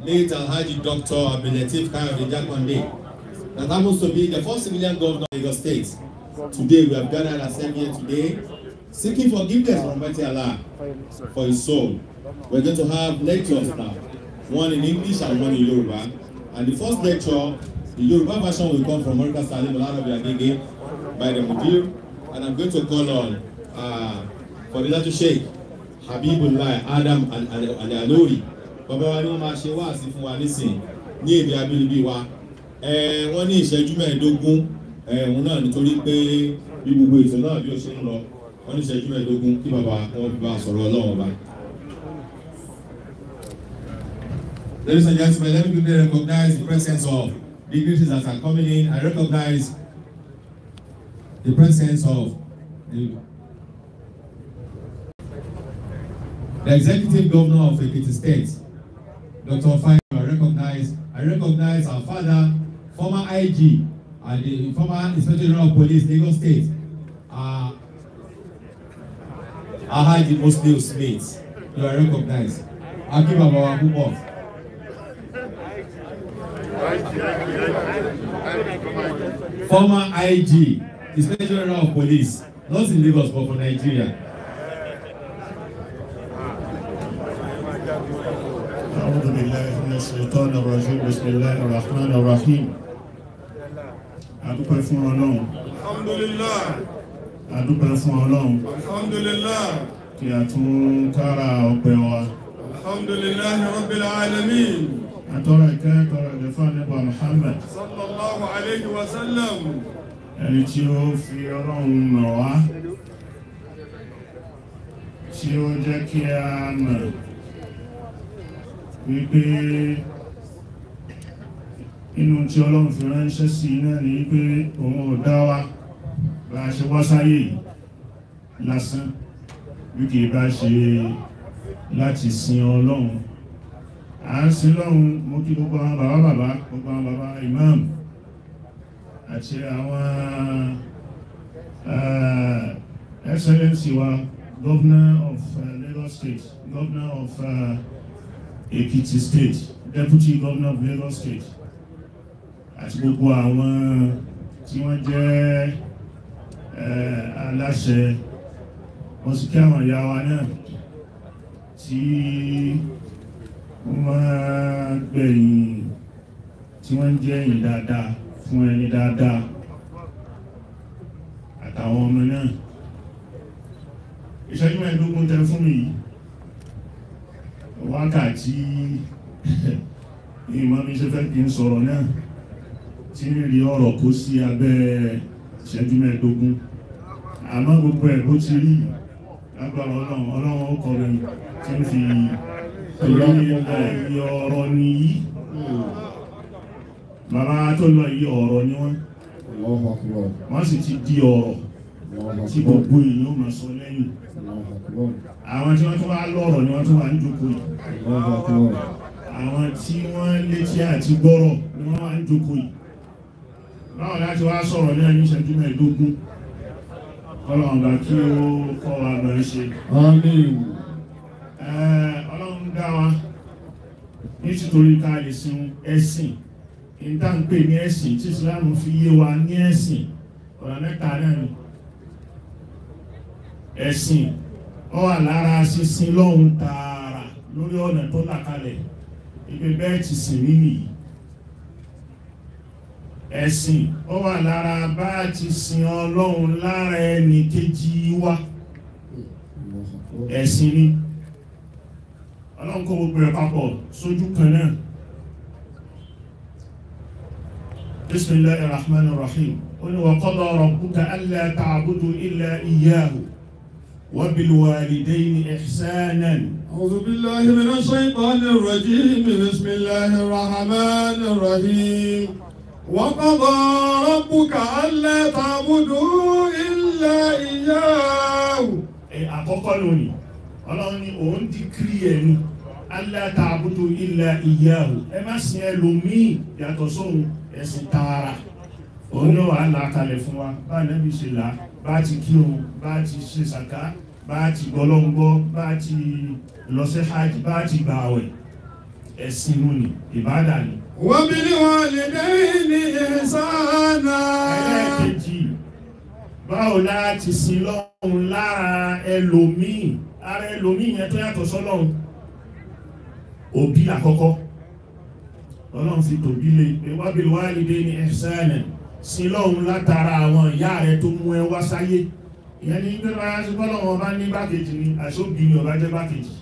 late Alhaji Dr. Abdulateef Kayode Jakonde, that happens to be the first civilian governor of Lagos State. Today, we have gathered ourselves here today, seeking forgiveness from Almighty Allah for his soul. We're going to have lectures now, one in English and one in Yoruba. And the first lecture, the Yoruba version will come from Morika Salim Olarabi Agege by the Mudir. And I'm going to call on uh, Fadilatu Sheikh Habibullah Adam Al-Alori. Bàbá wa ni wọ́n máa ṣe wáàsí fún wa nísìn ní èdè abínibí wa. Ẹ wọ́n ní ìṣẹ́jú mẹ́ẹ̀ẹ́dógún ẹ̀hún náà nítorí pé bí gbogbo ètò náà bí ó ṣe ń lọ wọ́n ní ìṣẹ́jú mẹ́ẹ̀ẹ́dógún kí bàbá wọn fi bá a sọ̀rọ̀ ọlọ́run ọba. Ladies and gentlemen, let me quickly recognize the presence of dignitaries that are coming in. I recognize the presence of the, the executive governor of Ekiti State, Dr. Fayo. I recognize, I recognize our father, former IG, and the former Inspector General of Police, Lagos State, uh, Alhaji Muslim Smith. You are recognized. Aki Baba wa púpọ̀. Former IG, Inspector General of Police, not in Lagos but for Nigeria. أعوذ بالله من الشيطان الرجيم بسم الله الرحمن الرحيم adúpẹ́ fún ọlọ́run Alhamdulillah. adúpẹ́ fún ọlọ́run Alhamdulillah. kí a tún kára ọpẹ́ wa Alhamdulillah Rabbil Alamin. atọ́rọ ìkẹ́ tọrọ ìdẹ́fà nípa Muhammad Sallallahu alayhi wa sallam. ẹni tí ó fi ọlọ́run mọ̀ wá tí ó jẹ́ kí a mọ̀ wípé inú tí ọlọ́run fi ránṣẹ́ sí náà ní wípé òun ò dá wa bá a ṣe wá sáyé yìí lásán bí kìí bá ṣe láti sin ọlọ́run à ń sin lọ́run mo kí gbogbo àwọn bàbá bàbá gbogbo àwọn bàbá imam àti àwọn uh, excellency wa governor of uh, Lagos state governor of uh, Ekiti state deputy governor of Lagos state àti gbogbo àwọn tí wọ́n jẹ́ uh, aláṣẹ wọ́n sì kí àwọn ìyá wa náà tí wọ́n gbẹ̀yìn tí wọ́n jẹ́ ẹ̀yìn dáadáa fún ẹni dáadáa àtàwọn ọmọ náà ìṣẹ́jú mẹ́ẹ̀ẹ́dógún tẹ fún mi yìí wákàtí ìmọ̀ mi ṣe fẹ́ kí n sọ̀rọ̀ náà tí ń rí ọ̀rọ̀ kó sí abẹ́ ìṣẹ́jú mẹ́ẹ̀ẹ́dógún àmọ́ gbogbo ẹ̀ bó ti rí lágbára ọlọ́run ọlọ́run ó kọ́ mi tí ń fi torí ọ̀rọ̀ nìyí bàbá tó lọ yí ọ̀rọ̀ ni wọ́n wọ́n sì ti di ọ̀rọ̀ tí gbogbo èèyàn ó máa sọ lẹ́yìn àwọn tí wọ́n tún wá lọ́rọ̀ ni wọ́n tún wà ń jókòó yìí àwọn tí wọ́n létí àti gbọ́rọ̀ ni wọ́n wà ń jókòó yìí báwo láti wá sọ̀rọ̀ ní ẹni ìṣẹ́jú mẹ́ẹ̀ẹ́dógún ọlọ́run bá kí ó kọ́ wa bá ń ṣe ọlọ́run dá wa nítorí ká lè sin ẹ̀sìn ìdá ń pè ní ẹ̀sìn tí Islam fi yé wa ní ẹ̀sìn ọ̀nà mẹ́ta náà ni ẹ̀sìn ó wà lára sísin lọ́hun tààrà lórí ọ̀nà tó là kalẹ̀ ibi bẹ́ẹ̀ ti sìn rí nìyí ẹ̀sìn ó wà lára bá ti sin ọlọ́run lára ẹni kejì wa ẹ̀sìn ni ọlọ́run kó gbogbo ẹ̀ papọ̀ sójú kan náà bismillahir rahmanir rahim ó ní wa qada rabbuka alla ta'budu illa iyyahu wa bil walidayni ihsanan أعوذ بالله من الشيطان الرجيم بسم الله الرحمن الرحيم وقضى ربك ألا تعبدوا إلا إياه ẹ̀ àkọ́kọ́ lónìí ọlọ́run ni òun ti kiri ẹ̀ ní alla ta'budu illa iyyahu ẹ má sin ẹlòmíì yàtọ̀ sóhun ẹ̀sìn tààrà òun náà wà lákalẹ̀ fún wa bá nẹ́bí ṣe là bá ti kírun bá ti ṣe sàká bá ti gbọ́lọ́ngbọ́ bá ti lọ sí hajj bá ti gbà àwẹ̀ ẹ̀sìn nù ní ìbádà ni. وبالوالدين إحسانا ẹlẹ́ẹ̀kejì báwo láti sin lọ́hùn lára ẹlòmíì ara ẹlòmíì yẹn tó yàtọ̀ sọ́lọ́hùn òbí àkọ́kọ́ ọlọ́run fi tòbí lé ìwábìlì wálìdé ní ẹ̀sánẹ̀ sin lọ́hùn látara àwọn ìyá rẹ tó mú ẹ wá sáyé ìyẹn ní pé bá yásí bọ́lọ́wọ́ bá ní bákejì ni àṣóbì ni ọba jẹ́ bákejì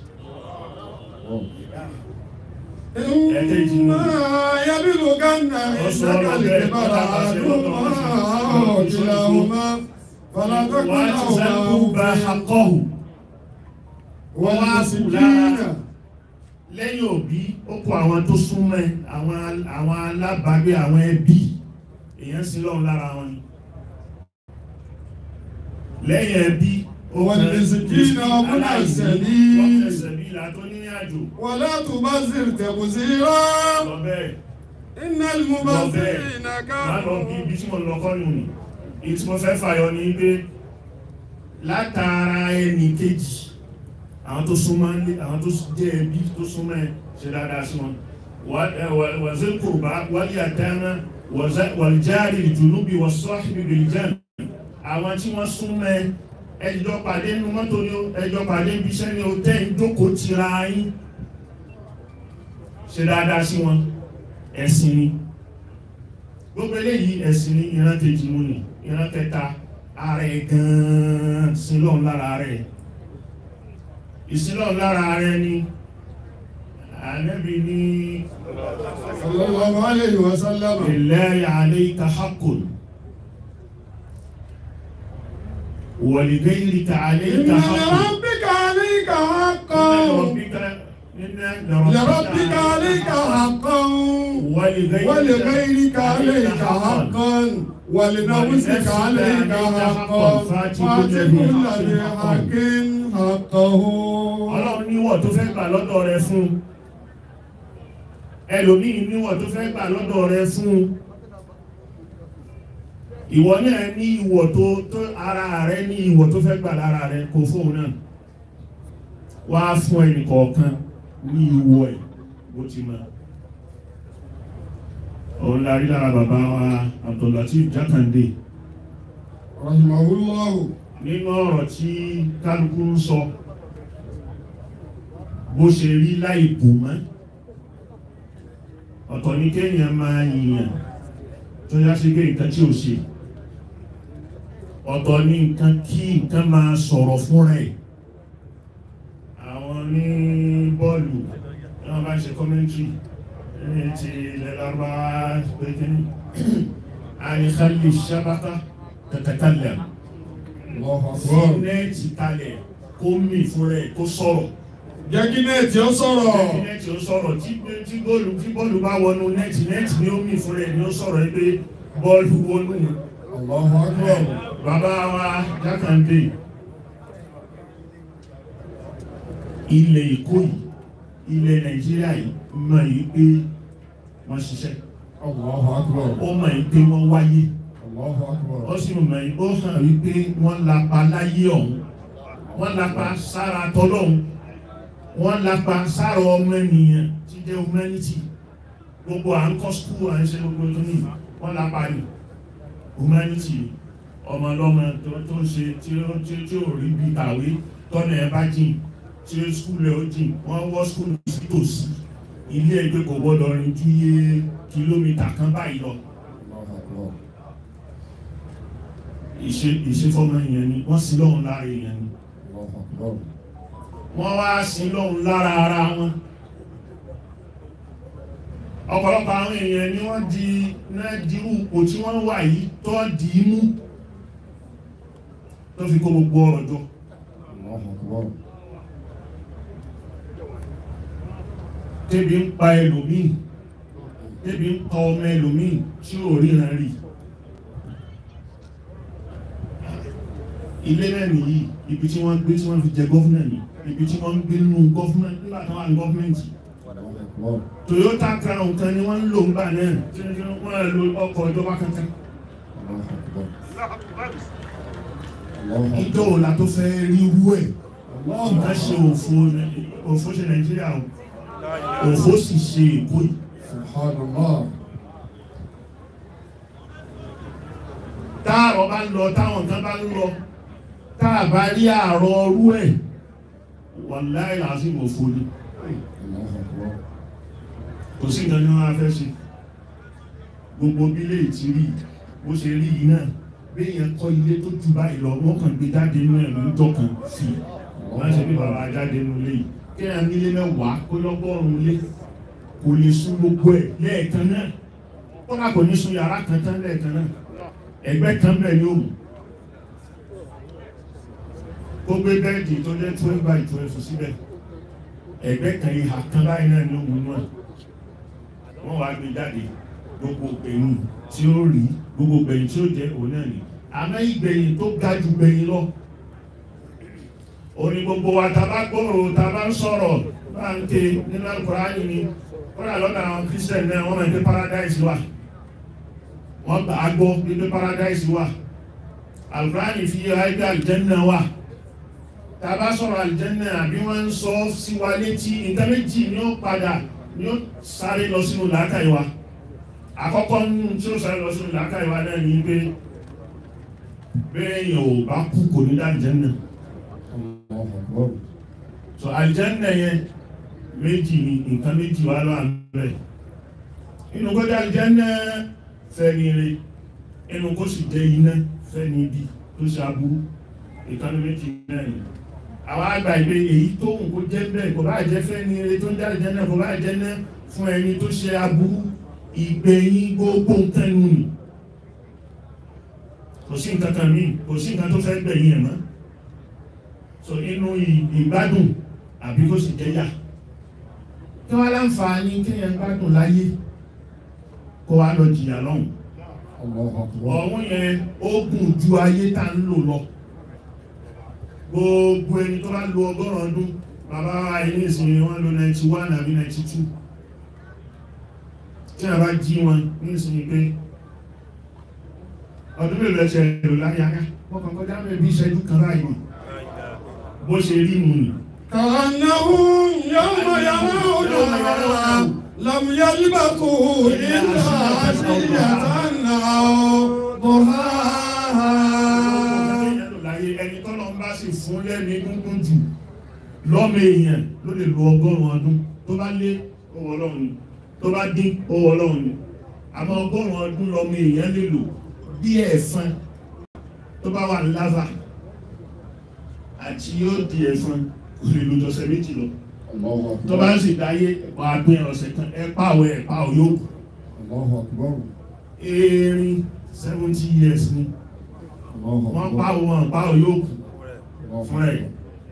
إما يبلغن عندك الكبر أحدهما أو كلاهما فلا تقل wọ́n ti sẹ́kù bá لهما akọ́hù wọ́n wá kù والمسكين lára lẹ́yìn òbí ó kó àwọn tó súnmọ́ ẹ, àwọn àwọn alábàágbé àwọn ẹbí èèyàn sí lọ́run lára wọn ni lẹ́yìn ẹbí ó Wal kàn miskina wa ibn aláìní, as-sabil. wọ́n fẹ́ sẹ̀bí ìlà tó ní àjò ولا تبذر تبذيرا lọ bẹ́ẹ̀ إن lọ bẹ́ẹ̀ المبذرين má lọ bí كانوا ibi tí mo lọ kọ́ nù ní èyí tí mo fẹ́ fàyọ ní pé látara ẹnì kejì àwọn tó súnmọ́ ní àwọn tó jẹ́ ẹbí tó súnmọ́ ẹ ṣe dáadáa sí wọn wàzẹ́ kùrùbá wálé àtẹ́mẹ́ wàlìjáàrí ìjùnúbí wàsọ́ọ̀hìbì bìlìjàn àwọn tí wọ́n súnmọ́ ẹ ẹjọ́ pàdé nínú mọ́tò ní o ẹjọ́ pàdé ibi iṣẹ́ ní o tẹ́ ń jókòó tira yín ṣe dáadáa sí wọn ẹ̀sìn ni gbogbo eléyìí ẹ̀sìn ní ìran kejì mú ni ìran kẹta ààrẹ gan-an sílọ́n lára rẹ̀ ìsílọ́n lára rẹ̀ ni ànábì ní صلى الله عليه وسلم lillahi alayka haqqun wa li ghayrika إن alayka haqqun لربك عليك حقا لربك عليك حقا ولغيرك عليك حقا ولنفسك عليك حقا فات كل ذي حق حقه ọlọ́run níwọ̀ tó fẹ́ gbà lọ́dọ̀ rẹ fún ẹlòmíì níwọ̀ tó fẹ́ gbà lọ́dọ̀ rẹ fún ìwọ náà ní ìwọ̀ tó tó ara rẹ ní ìwọ̀ tó fẹ́ gbà lára rẹ kò fóun náà wá fún ẹnì kọ̀ọ̀kan ní ìwọ̀ ẹ̀ bó ti mọ̀ òun la rí lára bàbá wa Abdullateef Jákàndé رحمه الله nínú ọ̀rọ̀ tí kálukú ń sọ bó ṣe rí láì bù mọ́ ọ̀tọ̀ ní kéèyàn máa yìnyàn tó yá sí pé nǹkan tí ò ṣe ọ̀tọ̀ ní nǹkan kí nǹkan máa sọ̀rọ̀ fún rẹ̀ àwọn ní bọ́ọ̀lù wọ́n bá ṣe kọ́mẹ́ntì ní ti ilẹ̀ lárúbáwá pé kí ni àyíkálì sábàtà tẹ̀tẹ̀kálẹ̀ الله fún أكبر nẹ́ẹ̀tì kalẹ̀ kó mì fún rẹ̀ kó sọ̀rọ̀ jẹ́ kí nẹ́ẹ̀tì ó sọ̀rọ̀ Lẹ́yìn nẹ́ẹ̀tì ó sọ̀rọ̀ tí tí bọ́ọ̀lù tí bọ́ọ̀lù bá wọnú nẹ́ẹ̀tì nẹ́ẹ̀tì ni ó mì fún rẹ̀ ni ó sọ̀rọ̀ pé bọ́ọ̀lù wọnú الله أكبر bàbá wa Jákàndé ilẹ̀ Èkó yìí ilẹ̀ Nàìjíríà yìí mọ̀ yìí pé wọ́n ṣiṣẹ́ الله أكبر ó mọ̀ yìí pé wọ́n wáyé الله أكبر ó sì mọ̀ yìí ó hàn wípé wọ́n lapa láyé ọ̀hún wọ́n lapa sára tọ́lọ́hún wọ́n lapa sára ọmọ ènìyàn tí jẹ́ humanity gbogbo à ń kọ́ skúl à ń ṣe gbogbo tó ní wọ́n lapa ní humanity ọmọ ọlọ́mọ tó tó ń ṣe tí ó tí ó tí ó rí bí kàwé tọ́nà ẹ̀ bá jìn tí ó skúl ẹ̀ ó jìn wọ́n wọ́ skúl sí tòsí ilé ẹgbẹ́ kò gbọ́dọ̀ rìn ju iye kìlómítà kan báyìí lọ الله أكبر ìṣe ìṣefọ́mọ èèyàn ni wọ́n sí lọ́hun lára èèyàn ni الله أكبر wọ́n wá sí lọ́hun lára ara wọn ọ̀pọ̀lọpọ̀ àwọn èèyàn ni wọ́n di náà dirú ipò tí wọ́n wà yìí tó dì í mú tó fi kó gbogbo ọ̀rọ̀ jọ الله أكبر tẹ́bi ń pa ẹlòmíì tẹ́bi ń pa ọmọ ẹlòmíì tí ò ríran rí ilé náà nìyí ibi tí wọ́n gbé tí wọ́n fi jẹ gọ́fúnà ní ibi tí wọ́n ń gbé nínú gọ́fúnà nígbà tó wà ní gọ́fúnmẹ̀ntì الله أكبر Toyota Crown kan ni wọ́n ń lò ń bà náà tí wọ́n lo ọkọ̀ ìjọba kankan الله أكبر الله أكبر ìjọ òla tó fẹ́ rí wú ẹ̀ الله nǹkan ṣe أكبر òfò òfò ṣe Nàìjíríà o òfó sì ṣe èkó yìí Subhanallah. táàrọ̀ bá ń lọ táwọn kan bá ń lọ táà bá rí àárọ̀ ọrú ẹ̀ wàláì lásìkò òfó ni Allahu Akbar. kò sí nǹkan ní wọ́n á fẹ́ ṣe gbogbo bílé ti rí bó ṣe rí yìí náà bí èèyàn kọ́ ilé tó jù báyìí lọ wọ́n kàn gbé jáde nínú ẹ̀mí ń tọkàn sí i wọ́n ṣe bí bàbá jáde nínú ilé yìí kí èèyàn nílé mẹ́wàá kó lọ́gọ́rùn-ún ilé kò lè sún gbogbo ẹ̀ lẹ́ẹ̀kan náà kọ́nà kò ní sún yàrá kan tán lẹ́ẹ̀kan náà ẹgbẹ́ kan bẹ́ẹ̀ ni ó mú kó gbé bẹ́ẹ̀dì tó jẹ́ twelve by twelve síbẹ̀ ẹgbẹ́ kan ìhà kan báyìí náà ni ó mú náà wọ́n wá gbé jáde gbogbo gbẹ̀yìn tí ó rí gbogbo gbẹ̀yìn tí ó jẹ́ òun náà ni àmọ́ ìgbẹ̀yìn tó ga jù gbẹ̀yìn lọ orí gbogbo wa ta bá gbòòrò ta bá ń sọ̀rọ̀ bá ń ké nínú Al-Kùránì ni kọ́nà lọ́dọ̀ àwọn Christian náà wọ́n máa ń gbé paradise wà wọ́n gbà á gbọ́ gbé paradise wà Al-Kùránì fi yẹ ayé Al-Janna wà ta bá sọ̀rọ̀ Al-Janna àbí wọ́n ń sọ sí wa létí nǹkan méjì ni ó padà ni ó sáré lọ sínú làákàyè wa àkọ́kọ́ nínú tí ó sáré lọ sínú làákàyè wa náà ni pé bẹ́ẹ̀ yẹn ò bá kú kò ní dá Al-Janna Allahu Akbar. so Al-Janna yẹn méjì ni nǹkan méjì wà lọ́wọ́ àmì inú kó jẹ́ Al-Janna fẹ́ni rẹ̀ inú kó sì jẹ́ iná fẹ́ni ibi tó ṣe aburú ìkanu méjì náà ni àwọn àgbà ìgbé èyí tó ń kó jẹ́ bẹ́ẹ̀ kò bá jẹ́ fẹ́ni rẹ̀ tó ń jáde jẹ́ náà kò bá jẹ́ náà fún ẹni tó ṣe aburú ìgbẹ̀yìn gbogbo nǹkan nù ní kò sí nǹkan kan míì kò sí nǹkan tó fẹ́ gbẹ̀yìn ẹ̀ mọ́ so inú ìgbádùn àbí kó sì jẹ́yà kí wọ́n láǹfààní kéèyàn gbádùn láyé kó wá lọ jìyà lọ́hùn Allahu Akbar. ọ̀hún yẹn ó gùn ju ayé tá ń lò lọ gbogbo ẹni tó bá lo ọgọ́rùn ọdún bàbá ilé ìsinmi wọn lo 91 àbí 92 tí a bá jí wọn ní ìsinmi pé ọdún mélòó ẹsẹ̀ èrò láyé aká wọ́n kàn kọjá mẹ́ bí ìṣẹ́jú kan báyìí ni bó ṣe rí mu nì كأنهم يوم يرونها لم يلبثوا إلا عشية أو ضحاها láyé ẹni tọ́lọ ń bá sì fún lẹ́ni gúngún jù lọ́mọ èèyàn ló lè lo ọgọ́rùn ọdún tó bá lé owó ọlọ́run ni tó bá dín owó ọlọ́run ni àmọ́ ọgọ́rùn ọdún lọ́mọ èèyàn lè lò bí ẹ̀fọn tó bá wà láva àti yóò di ẹ̀fọn kò lè lo jọ̀sẹ̀ méjì lọ Allahu tó bá Akbar. sì dáyé ẹ̀pà àgbẹ̀ ọ̀sẹ̀ kan ẹ̀pà àwẹ̀ ẹ̀pà òyòkù Allahu Akbar. erin seventy years ni Allahu wọ́n pa Akbar. òun àpá òyòkù Allahu fún ẹ̀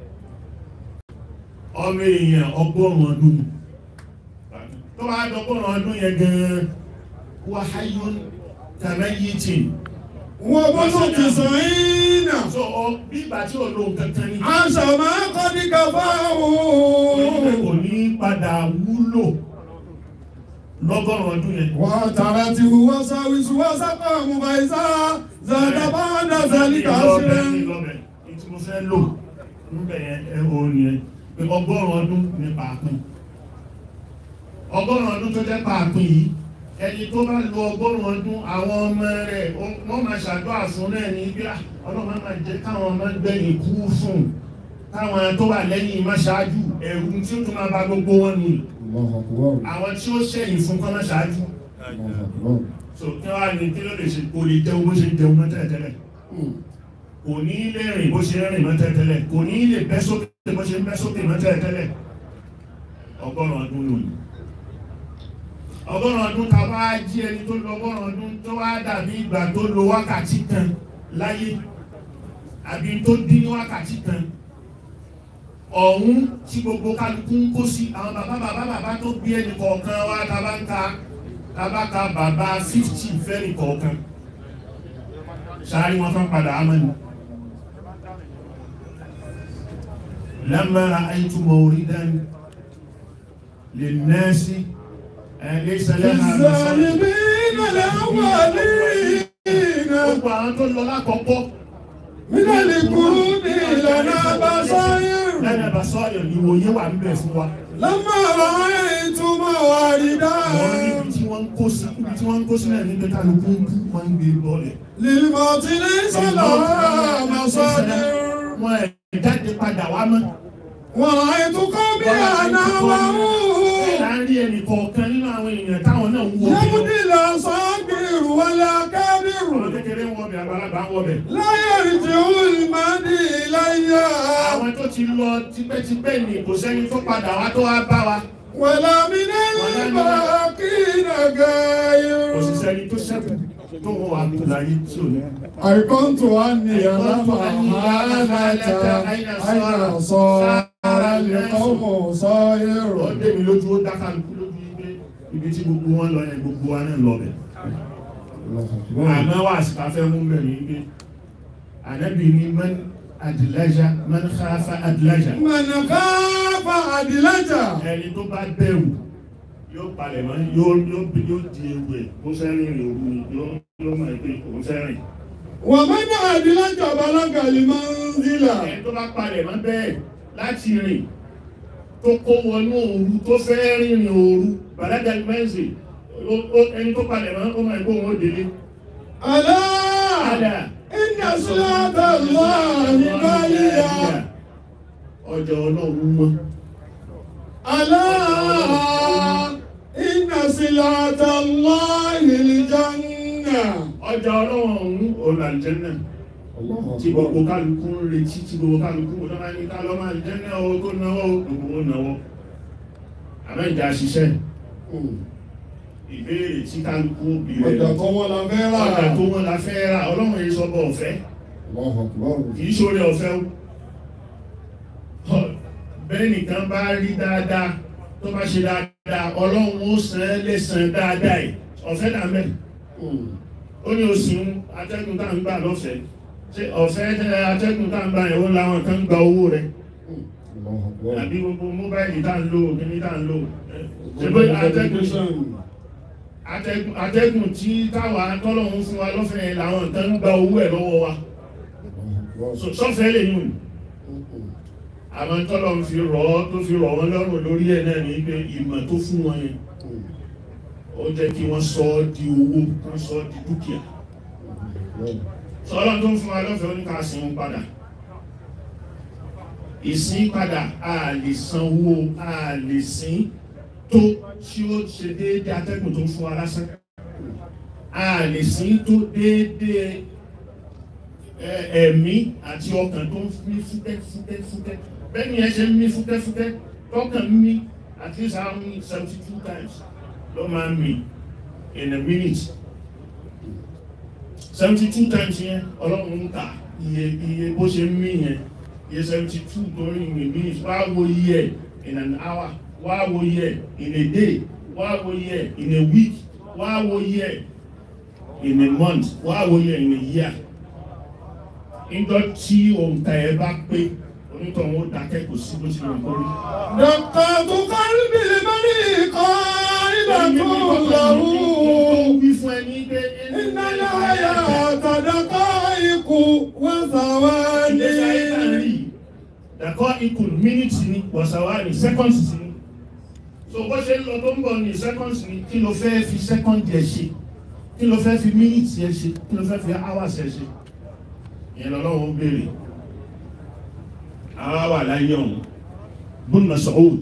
ọmọ èèyàn ọgọ́rùn ọdún ni. tó bá dọ́gọ́rùn ọdún yẹn gan-an wà háyún kàmẹ́yìtì وبسط سعين so ọ bí ìgbà tí ò lóun kankan ní عسى ما قد كفاه onílé kò ní padà wúlò lọ́gọ́rùn ọdún yẹn وترته وساوس وسقام فإذا زاد بعد ذلك ìlọ́bẹ̀ عشرا ìlọ́bẹ̀ tí mo fẹ́ lò níbẹ̀ yẹn ẹ orin yẹn pé ọgọ́rùn ọdún ní pàápín ọgọ́rùn ọdún tó jẹ́ pàápín yìí ẹni tó bá lo ọgọ́rùn ọdún àwọn ọmọ rẹ̀ ó- wọ́n máa ṣàdúrà fún náà ní bí "Ah, ọlọ́run máa jẹ́ káwọn ọmọ gbẹ̀yìn kú fún káwọn tó wà lẹ́yìn má ṣáájú ẹ̀rù tí ó tún máa bá gbogbo wọn nù Allahu Akbar. àwọn tí ó ṣẹ̀yìn fún kọ́ má ṣáájú Allahu Akbar. so kí wọ́n á ní kí ló lè ṣe kò lè jẹun bó ṣe jẹun mọ́ tẹ́lẹ̀tẹ́lẹ̀ kò ní lè rìn bó ṣe rìn mọ́ tẹ́lẹ̀tẹ́lẹ̀ kò ní lè bẹ́ sókè bó ṣe ń bẹ́ sókè mọ́ tẹ́lẹ̀tẹ́lẹ̀ ọgọ́rùn ọdún lónìí ọgọ́rùn ọdún ta bá jí ẹni tó lọ ọgọ́rùn ọdún tó wá dàbí ìgbà tó lo wákàtí kan láyé àbí tó dín ní wákàtí kan ọ̀hún tí gbogbo kálukú ń kó sí àwọn bàbá bàbá bàbá tó bí ẹnì kọ̀ọ̀kan wá ta bá ń ka ta bá ka bàbá fifty fẹ́ẹ̀nì kọ̀ọ̀kan sáré wọn fẹ́ padà amẹ́nu lámàrà àìtú mọ̀rídán lè nẹ́ẹ̀sì ẹ̀lẹ́sẹ̀lẹ́ الظالمين الأولين gbogbo àwọn tó lọ lákọ̀ọ́kọ́ من القرون لنا بصائر lẹ́yìn ẹ̀bà sọ ìwòye wà níbẹ̀ fún wa. لما رأيت مواردا Wọ́n ní ibi tí wọ́n ń kó sí ibi tí wọ́n ń kó sí náà ní pé kálukú ń kú wọ́n ń gbé bọ́ọ̀lẹ̀. للموت ليس لها مصادر Wọ́n ẹ̀ jáde padà wá mọ́. ورأيت قومي أنا وهو Láàárín ẹnì kọ̀ọ̀kan nínú àwọn èèyàn táwọn náà ń wọ bí lọ. يبدي الأصابر ولا Ọmọ كبر kékeré ń wọbẹ̀ àgbàlagbà ń wọbẹ̀. لا يرجع المهدي إلي Àwọn tó ti lọ tipẹ́tipẹ́ ni kò sẹ́ni tó padà wá tó wá bá wa. ولا من الباقين غير Kò sì sẹ́ni tó ṣẹ́kù tó wọ́n wà kú láyé tí ò ní. أيقنت أني لما هانت أين صار القوم Ó صائر dé mi lójú ó dáká lójú ibi ibi tí gbogbo wọn lọ yẹn gbogbo wa náà lọ bẹ̀. Àmọ́ wà síta fẹ́ mú bẹ̀rẹ̀ ibi. Ànábì ni man adìlájà man khafa adìlájà. من خاف أدلجا Ẹni tó bá bẹ̀rù yóò palẹ̀ mọ́ yóò yóò yóò di ewu ẹ̀ kó fẹ́ rìn rìn òru ni yóò yóò mọ̀ pé òun fẹ́ rìn. ومن أدلج بلغ المنزلة Ẹni tó bá palẹ̀ mọ́ bẹ́ẹ̀ láti rìn tó kó wọnú òru tó fẹ́ rìnrìn òru bàdájà mẹ́sì ẹni tó palẹ̀ mọ́ ó máa gbó wọn ó délé. ألا Àdà إن صلاة الله غالية ọjọ́ ọlọ́run mọ́. ألا إن صلاة الله الجنة Ọjọ́ ọlọ́run ọ̀hún olàjẹ́nà tí gbogbo kálukú ń retí tí gbogbo kálukú ń lọ́wọ́ ní ká lọ́mọ àjẹ́nà o tó náwó gbogbo ó náwó. Àmọ́ ìjà ṣiṣẹ́ ìbéèrè tí kálukú bí rẹ̀ ọjà tó wọ́n la fẹ́ rà ọjà tó wọ́n la fẹ́ rà ọlọ́run yìí sọ́bọ̀ ọ̀fẹ́ kì í ṣorí ọ̀fẹ́ o bẹ́ẹ̀ nìkan bá rí dáadáa tó bá ṣe dáadáa ọlọ́run ó san án lẹ́san dáadáa ẹ̀ ọ̀fẹ́ náà mẹ́ ó ní oṣù atẹ́gùn tá à ń gbà lọ́fẹ̀ẹ́ ṣé ọ̀fẹ́ tẹ́ atẹ́gùn tá à ń gbà yẹn ó láwọn kan gba owó rẹ̀ àbí gbogbo móbáìlì tá à ń lò kíní tá à ń lò ṣe pé atẹ́gùn atẹ́gùn atẹ́gùn tí táwa tọ́lọ́run fún wa lọ́fẹ̀ẹ́ làwọn kan gba owó ẹ̀ lọ́wọ́ wa So- sọ́fẹ́ lè yùn àwọn tọ́lọ̀ ń fi rọ̀ ọ́ tó fi rọ̀ wọ́n lọ́rùn lórí ẹ̀ náà ní pé ìmọ̀ tó fún wọn yẹn ó jẹ́ kí wọ́n sọ ọ́ di owó wọ́n sọ ọ́ di dúkìá sọ́lọ́ tó ń fún wa lọ́fẹ̀ẹ́ oníkà sí wọn padà ìsín padà a lè sanwó a lè sín tó tí ó ṣe déédéé atẹ́gùn tó ń fún wa lásán a lè sín tó déédéé ẹ- ẹ̀mí àti ọkàn tó ń mí fúkẹ́ fúkẹ́ fúkẹ́ bẹ́ẹ̀ ni ẹ ṣe ń mí fúkẹ́ fúkẹ́ tọkàn ń mí at least how many seventy two times ló máa ń mí in a minute seventy two times yẹn ọlọ́run ń kà iye iye bó ṣe ń mí yẹn iye seventy two tó ń rìn in a minute wá wo iye ẹ̀ in an hour wá wo iye ẹ̀ in a day wá wo iye ẹ̀ in a week wá wo iye ẹ̀ in a month wá wo iye ẹ̀ in a year níjọ́ tí òǹkà ẹ bá pé onítọ̀hún ó dákẹ́ kò sí bó ti lè kórí. دقات قلب الملك قائلة له wí fún ẹni pé إن الحياة دقائق وثواني dàkọ́ ikùn mínítì ni wàsàwárì sẹ́kọ̀nsì sí ni so bó ṣe ń lọ tó ń bọ̀ ní sẹ́kọ̀nsì ni kí ló fẹ́ fi sẹ́kọ̀ndì ẹ̀ ṣe kí ló fẹ́ fi mínítì ẹ̀ ṣe kí ló fẹ́ fi áwàsì ẹ̀ ṣe ìyẹn lọ́wọ́ béèrè àwa wà láyé ọ̀hún bùn Mas'ud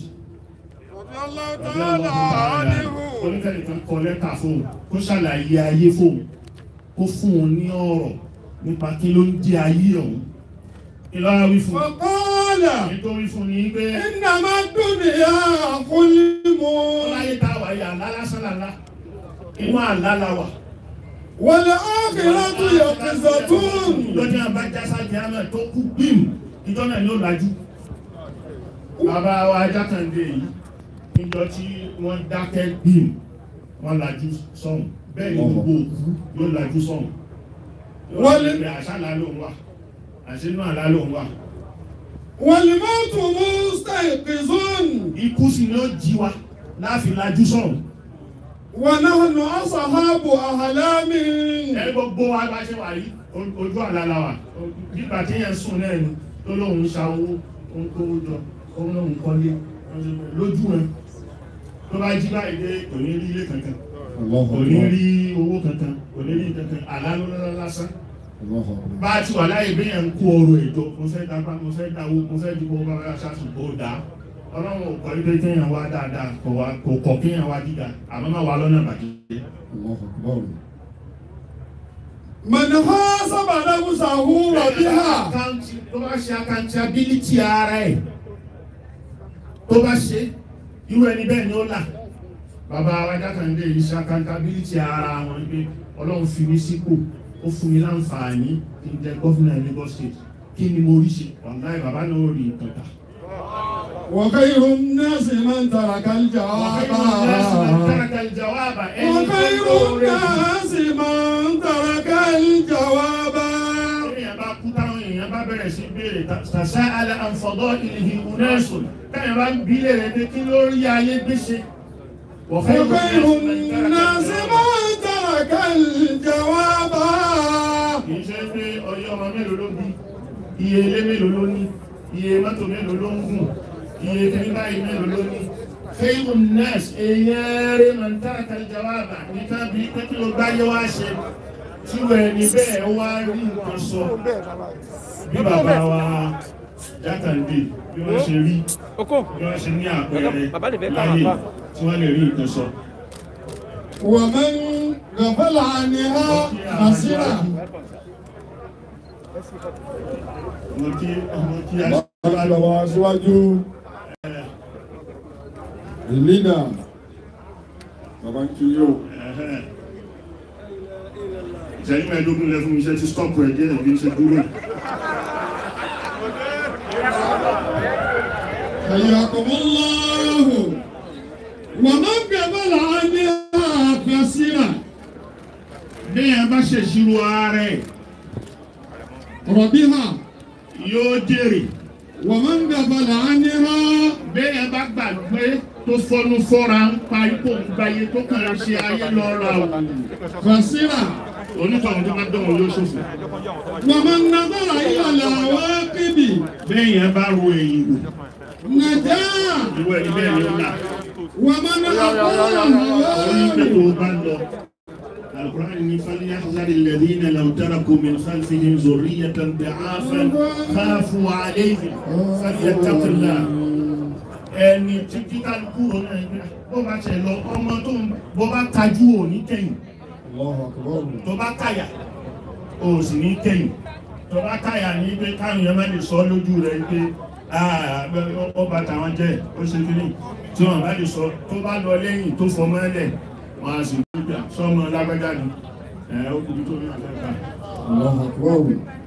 oníkẹ́lẹ̀ kan kọ lẹ́tà fóun kó ṣàlàyé ayé fóun kó fún un ní ọ̀rọ̀ nípa kí ló ń jẹ́ ayé ọ̀hún kí ló wá wí fún un فقال nítorí fún ni pé إنما الدنيا ظلم láyé tá a wà yà àlá lásán lálá inú àlá la wà والآخرة يقظة lọ́jọ́ àbájásá jẹ́mẹ̀ tó kú bíìm ìjọ náà ni ó lajú bàbá wa jákàndé yìí níjọ tí wọ́n dákẹ́ bíìm wọ́n lajú sọ́hùn bẹ́ẹ̀ ni gbogbo òkú yóò lajú sọ́hùn wọ́n lè bẹ àṣálà ló ń wà àṣínú àlá ló ń wà والموت مستيقظ ikú sì ni ó jí wa láàfin lajú sọ́hùn ونحن أصحاب أحلام ẹ gbogbo wa bá ṣe wà yìí o- ojú àlá la wà nígbà tí yẹn sùn náà ni tó lóun ṣàwó ó ń kówó jọ ó ń lóun kọ́lé lójú ẹ tó bá jí báyìí dé kò ní rí ilé kankan kò ní rí owó kankan kò ní rí kankan àlálólọ́lá lásán bá a ti wà láyé bí yẹn ń kó ọrọ̀ ètò mo fẹ́ dábà mo fẹ́ dáwó mo fẹ́ dìbò bá wà ṣáṣù kó dá ọlọ́run ò kọ́ ilé kéèyàn wá dáadáa kò wá kò kọ́ kéèyàn wá gíga àmọ́ máa wà lọ́nà bàjẹ́. mọ̀nà ha sábà náà musa wúrọ̀ bí ha. Account- tó bá ṣe accountability ara ẹ̀ tó bá ṣe irú ẹni bẹ́ẹ̀ ni ó là bàbá ajákàndé yìí ṣe accountability ara wọn pé ọlọ́run fi mí sípò ó fún mi láǹfààní kí n jẹ gọ́fìnà Lagos State kí ni mo rí ṣe ọ̀gá ẹ̀ bàbá náà ó rí nǹkan kà. وخير الناس من ترك الجواب وخير الناس من ترك الجواب èèyàn bá bẹ̀rẹ̀ sí béèrè tàṣà alẹ́ àǹfọ̀dọ́ ìlìhì unẹ́sùn káyọ̀ bá ń bí lè rẹ̀ pé kí ló rí ayé gbéṣe. وخير الناس من ترك الجواب kì í ṣe pé ọyọ́ ọmọ mélòó ló bí iye ilé mélòó ló ní iye mọ́tò mélòó ló ń gùn iye kìíní báyìí mélòó ló ní. khayru nnas èèyàn rẹ̀ máa ń tàrà kàlí jawaba nìkan bí pé kí ló gbáyé wá ṣe tí wọ́n ẹni bẹ́ẹ̀ wá rí nǹkan sọ bí bàbá wa jákàndé bí wọ́n ṣe rí bí wọ́n ṣe ní àpẹẹrẹ láyé tí wọ́n lè rí nǹkan sọ. ومن غفل عنها خسر mo kí mo kí Bàbá wa síwájú the leader bàbá ń kí yóò. ìṣẹ́yìn mẹ́ẹ̀ẹ́dógún lẹ fún iṣẹ́ tí stọ́ọ̀pù ẹ̀ jẹ́ ìbí ṣe dúró. حياكم الله ومن قبل عنها خسر bí ẹ bá ṣèṣirò ara ẹ̀ ربها yóò jèrè ومن قبل عنها bí ẹ bá gbàgbé tó fọnú fọ́ra ń pa ipò ń gbáyé tó kàn ń ṣe ayé lọ́ra o خسر onítọ̀hún tó bá dọ̀wọ́ yóò ṣòfò. ومن نظر إلى العواقب bẹ́ẹ̀ yẹn bá ro èyí wò نجا ìwọ ẹni bẹ́ẹ̀ ni ó là ومن أطاع onígbẹ́ هواه tó bá lọ. القرآن ní فليحذر الذين لو تركوا من خلفهم ذرية ضعافا خافوا عليهم فليتقوا الله ẹni tí kíkálukú ronú ẹgbẹ́ bó bá ṣe lọ ọmọ tó ń bó bá tajú ò ní kẹ́yìn الله أكبر tó bá káyà ò sì ní kẹ́yìn tó bá káyà ní pé káwọn yẹn má lè sọ lójú rẹ̀ pé ó bá tàwọn jẹ́ ó ṣe kí ní tí wọ́n bá lè sọ tó bá lọ lẹ́yìn tó fọmọ́ ẹlẹ̀ wọ́n á sì ní pé sọmọ lágbájá ni ẹ̀ ó kùbí tó ní àfẹ́fà الله أكبر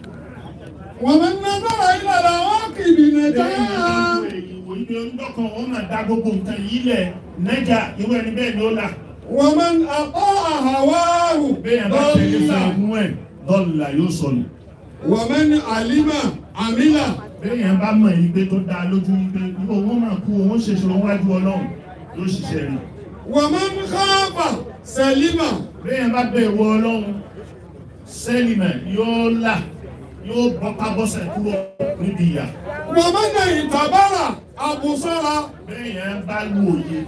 ومن نظر إلى العواقب نجا ìwé ọdún wọn máa dá gbogbo nǹkan yìí lẹ̀ nẹ́jà irú ẹni bẹ́ẹ̀ ni ó là ومن أطاع هواه bẹ́ẹ̀ bá tẹ̀lé fún ضل ẹ̀mú ẹ̀ dọ́là yóò sọnù. ومن علم عمل béèyàn bá mọ̀ yìí pé tó dáa lójú yìí pé owó máa kú owó ṣèṣirò wájú ọlọ́run yóò ṣiṣẹ́ rí. ومن خاف سلم béèyàn bá bẹ̀rù ọlọ́run sẹ́lìmẹ̀ yóò là yóò bọ́pá bọ́sẹ̀ kúrò níbi ìyà. ومن اعتبر أبصر béèyàn bá lu òye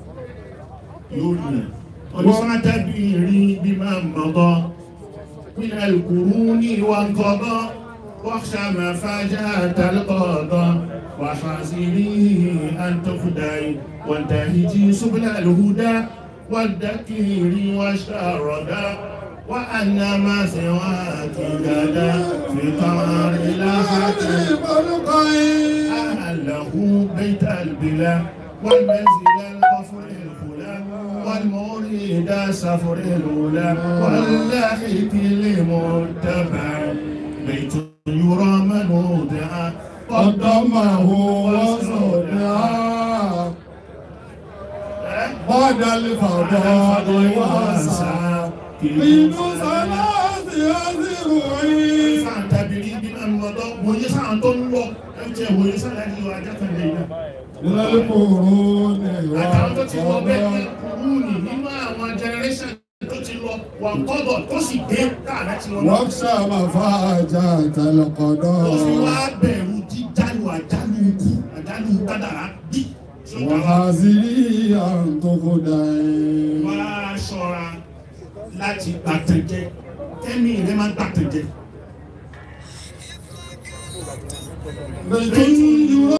yóò rí ẹ̀. onífàtàbí rí bí máa mọ̀ gan. من القرون وانقضى واخشى ما فاجأت القضى وحاسبيه أن تخدعي وانتهجي سبل الهدى والذكير والشردى وأن ما سواك غدا في قمر الأحد أهله بيت البلا والمنزل الغفر الخلا والمريد سفر الأولى واللاحق لمتبع بيت يرى منودعا قدمه وصدعا بعد الفضاء واسع من ثلاث أذرعين fàǹtàbìrì bí máa ń lọ́dọ́ wòye sáà tó ń lọ ẹ̀jẹ̀ wòye sáà ní ìwà ajákàndé náà. من القرون àtàwọn tó ti lọ bẹ́ẹ̀ ní والقضاء kúrúùnì nínú àwọn generation tó ti lọ wà kọ́dọ̀ tó sì dé káàdá tí wọ́n lọ. واخشى مفاجأة tó fi wá القضاء bẹ̀rù jíjálù àjálù kádàrá bí. وحاذري أن تخدع wá ṣọ́ra láti gbàtànjẹ tẹ́mi rẹ máa gbàtànjẹ. بيت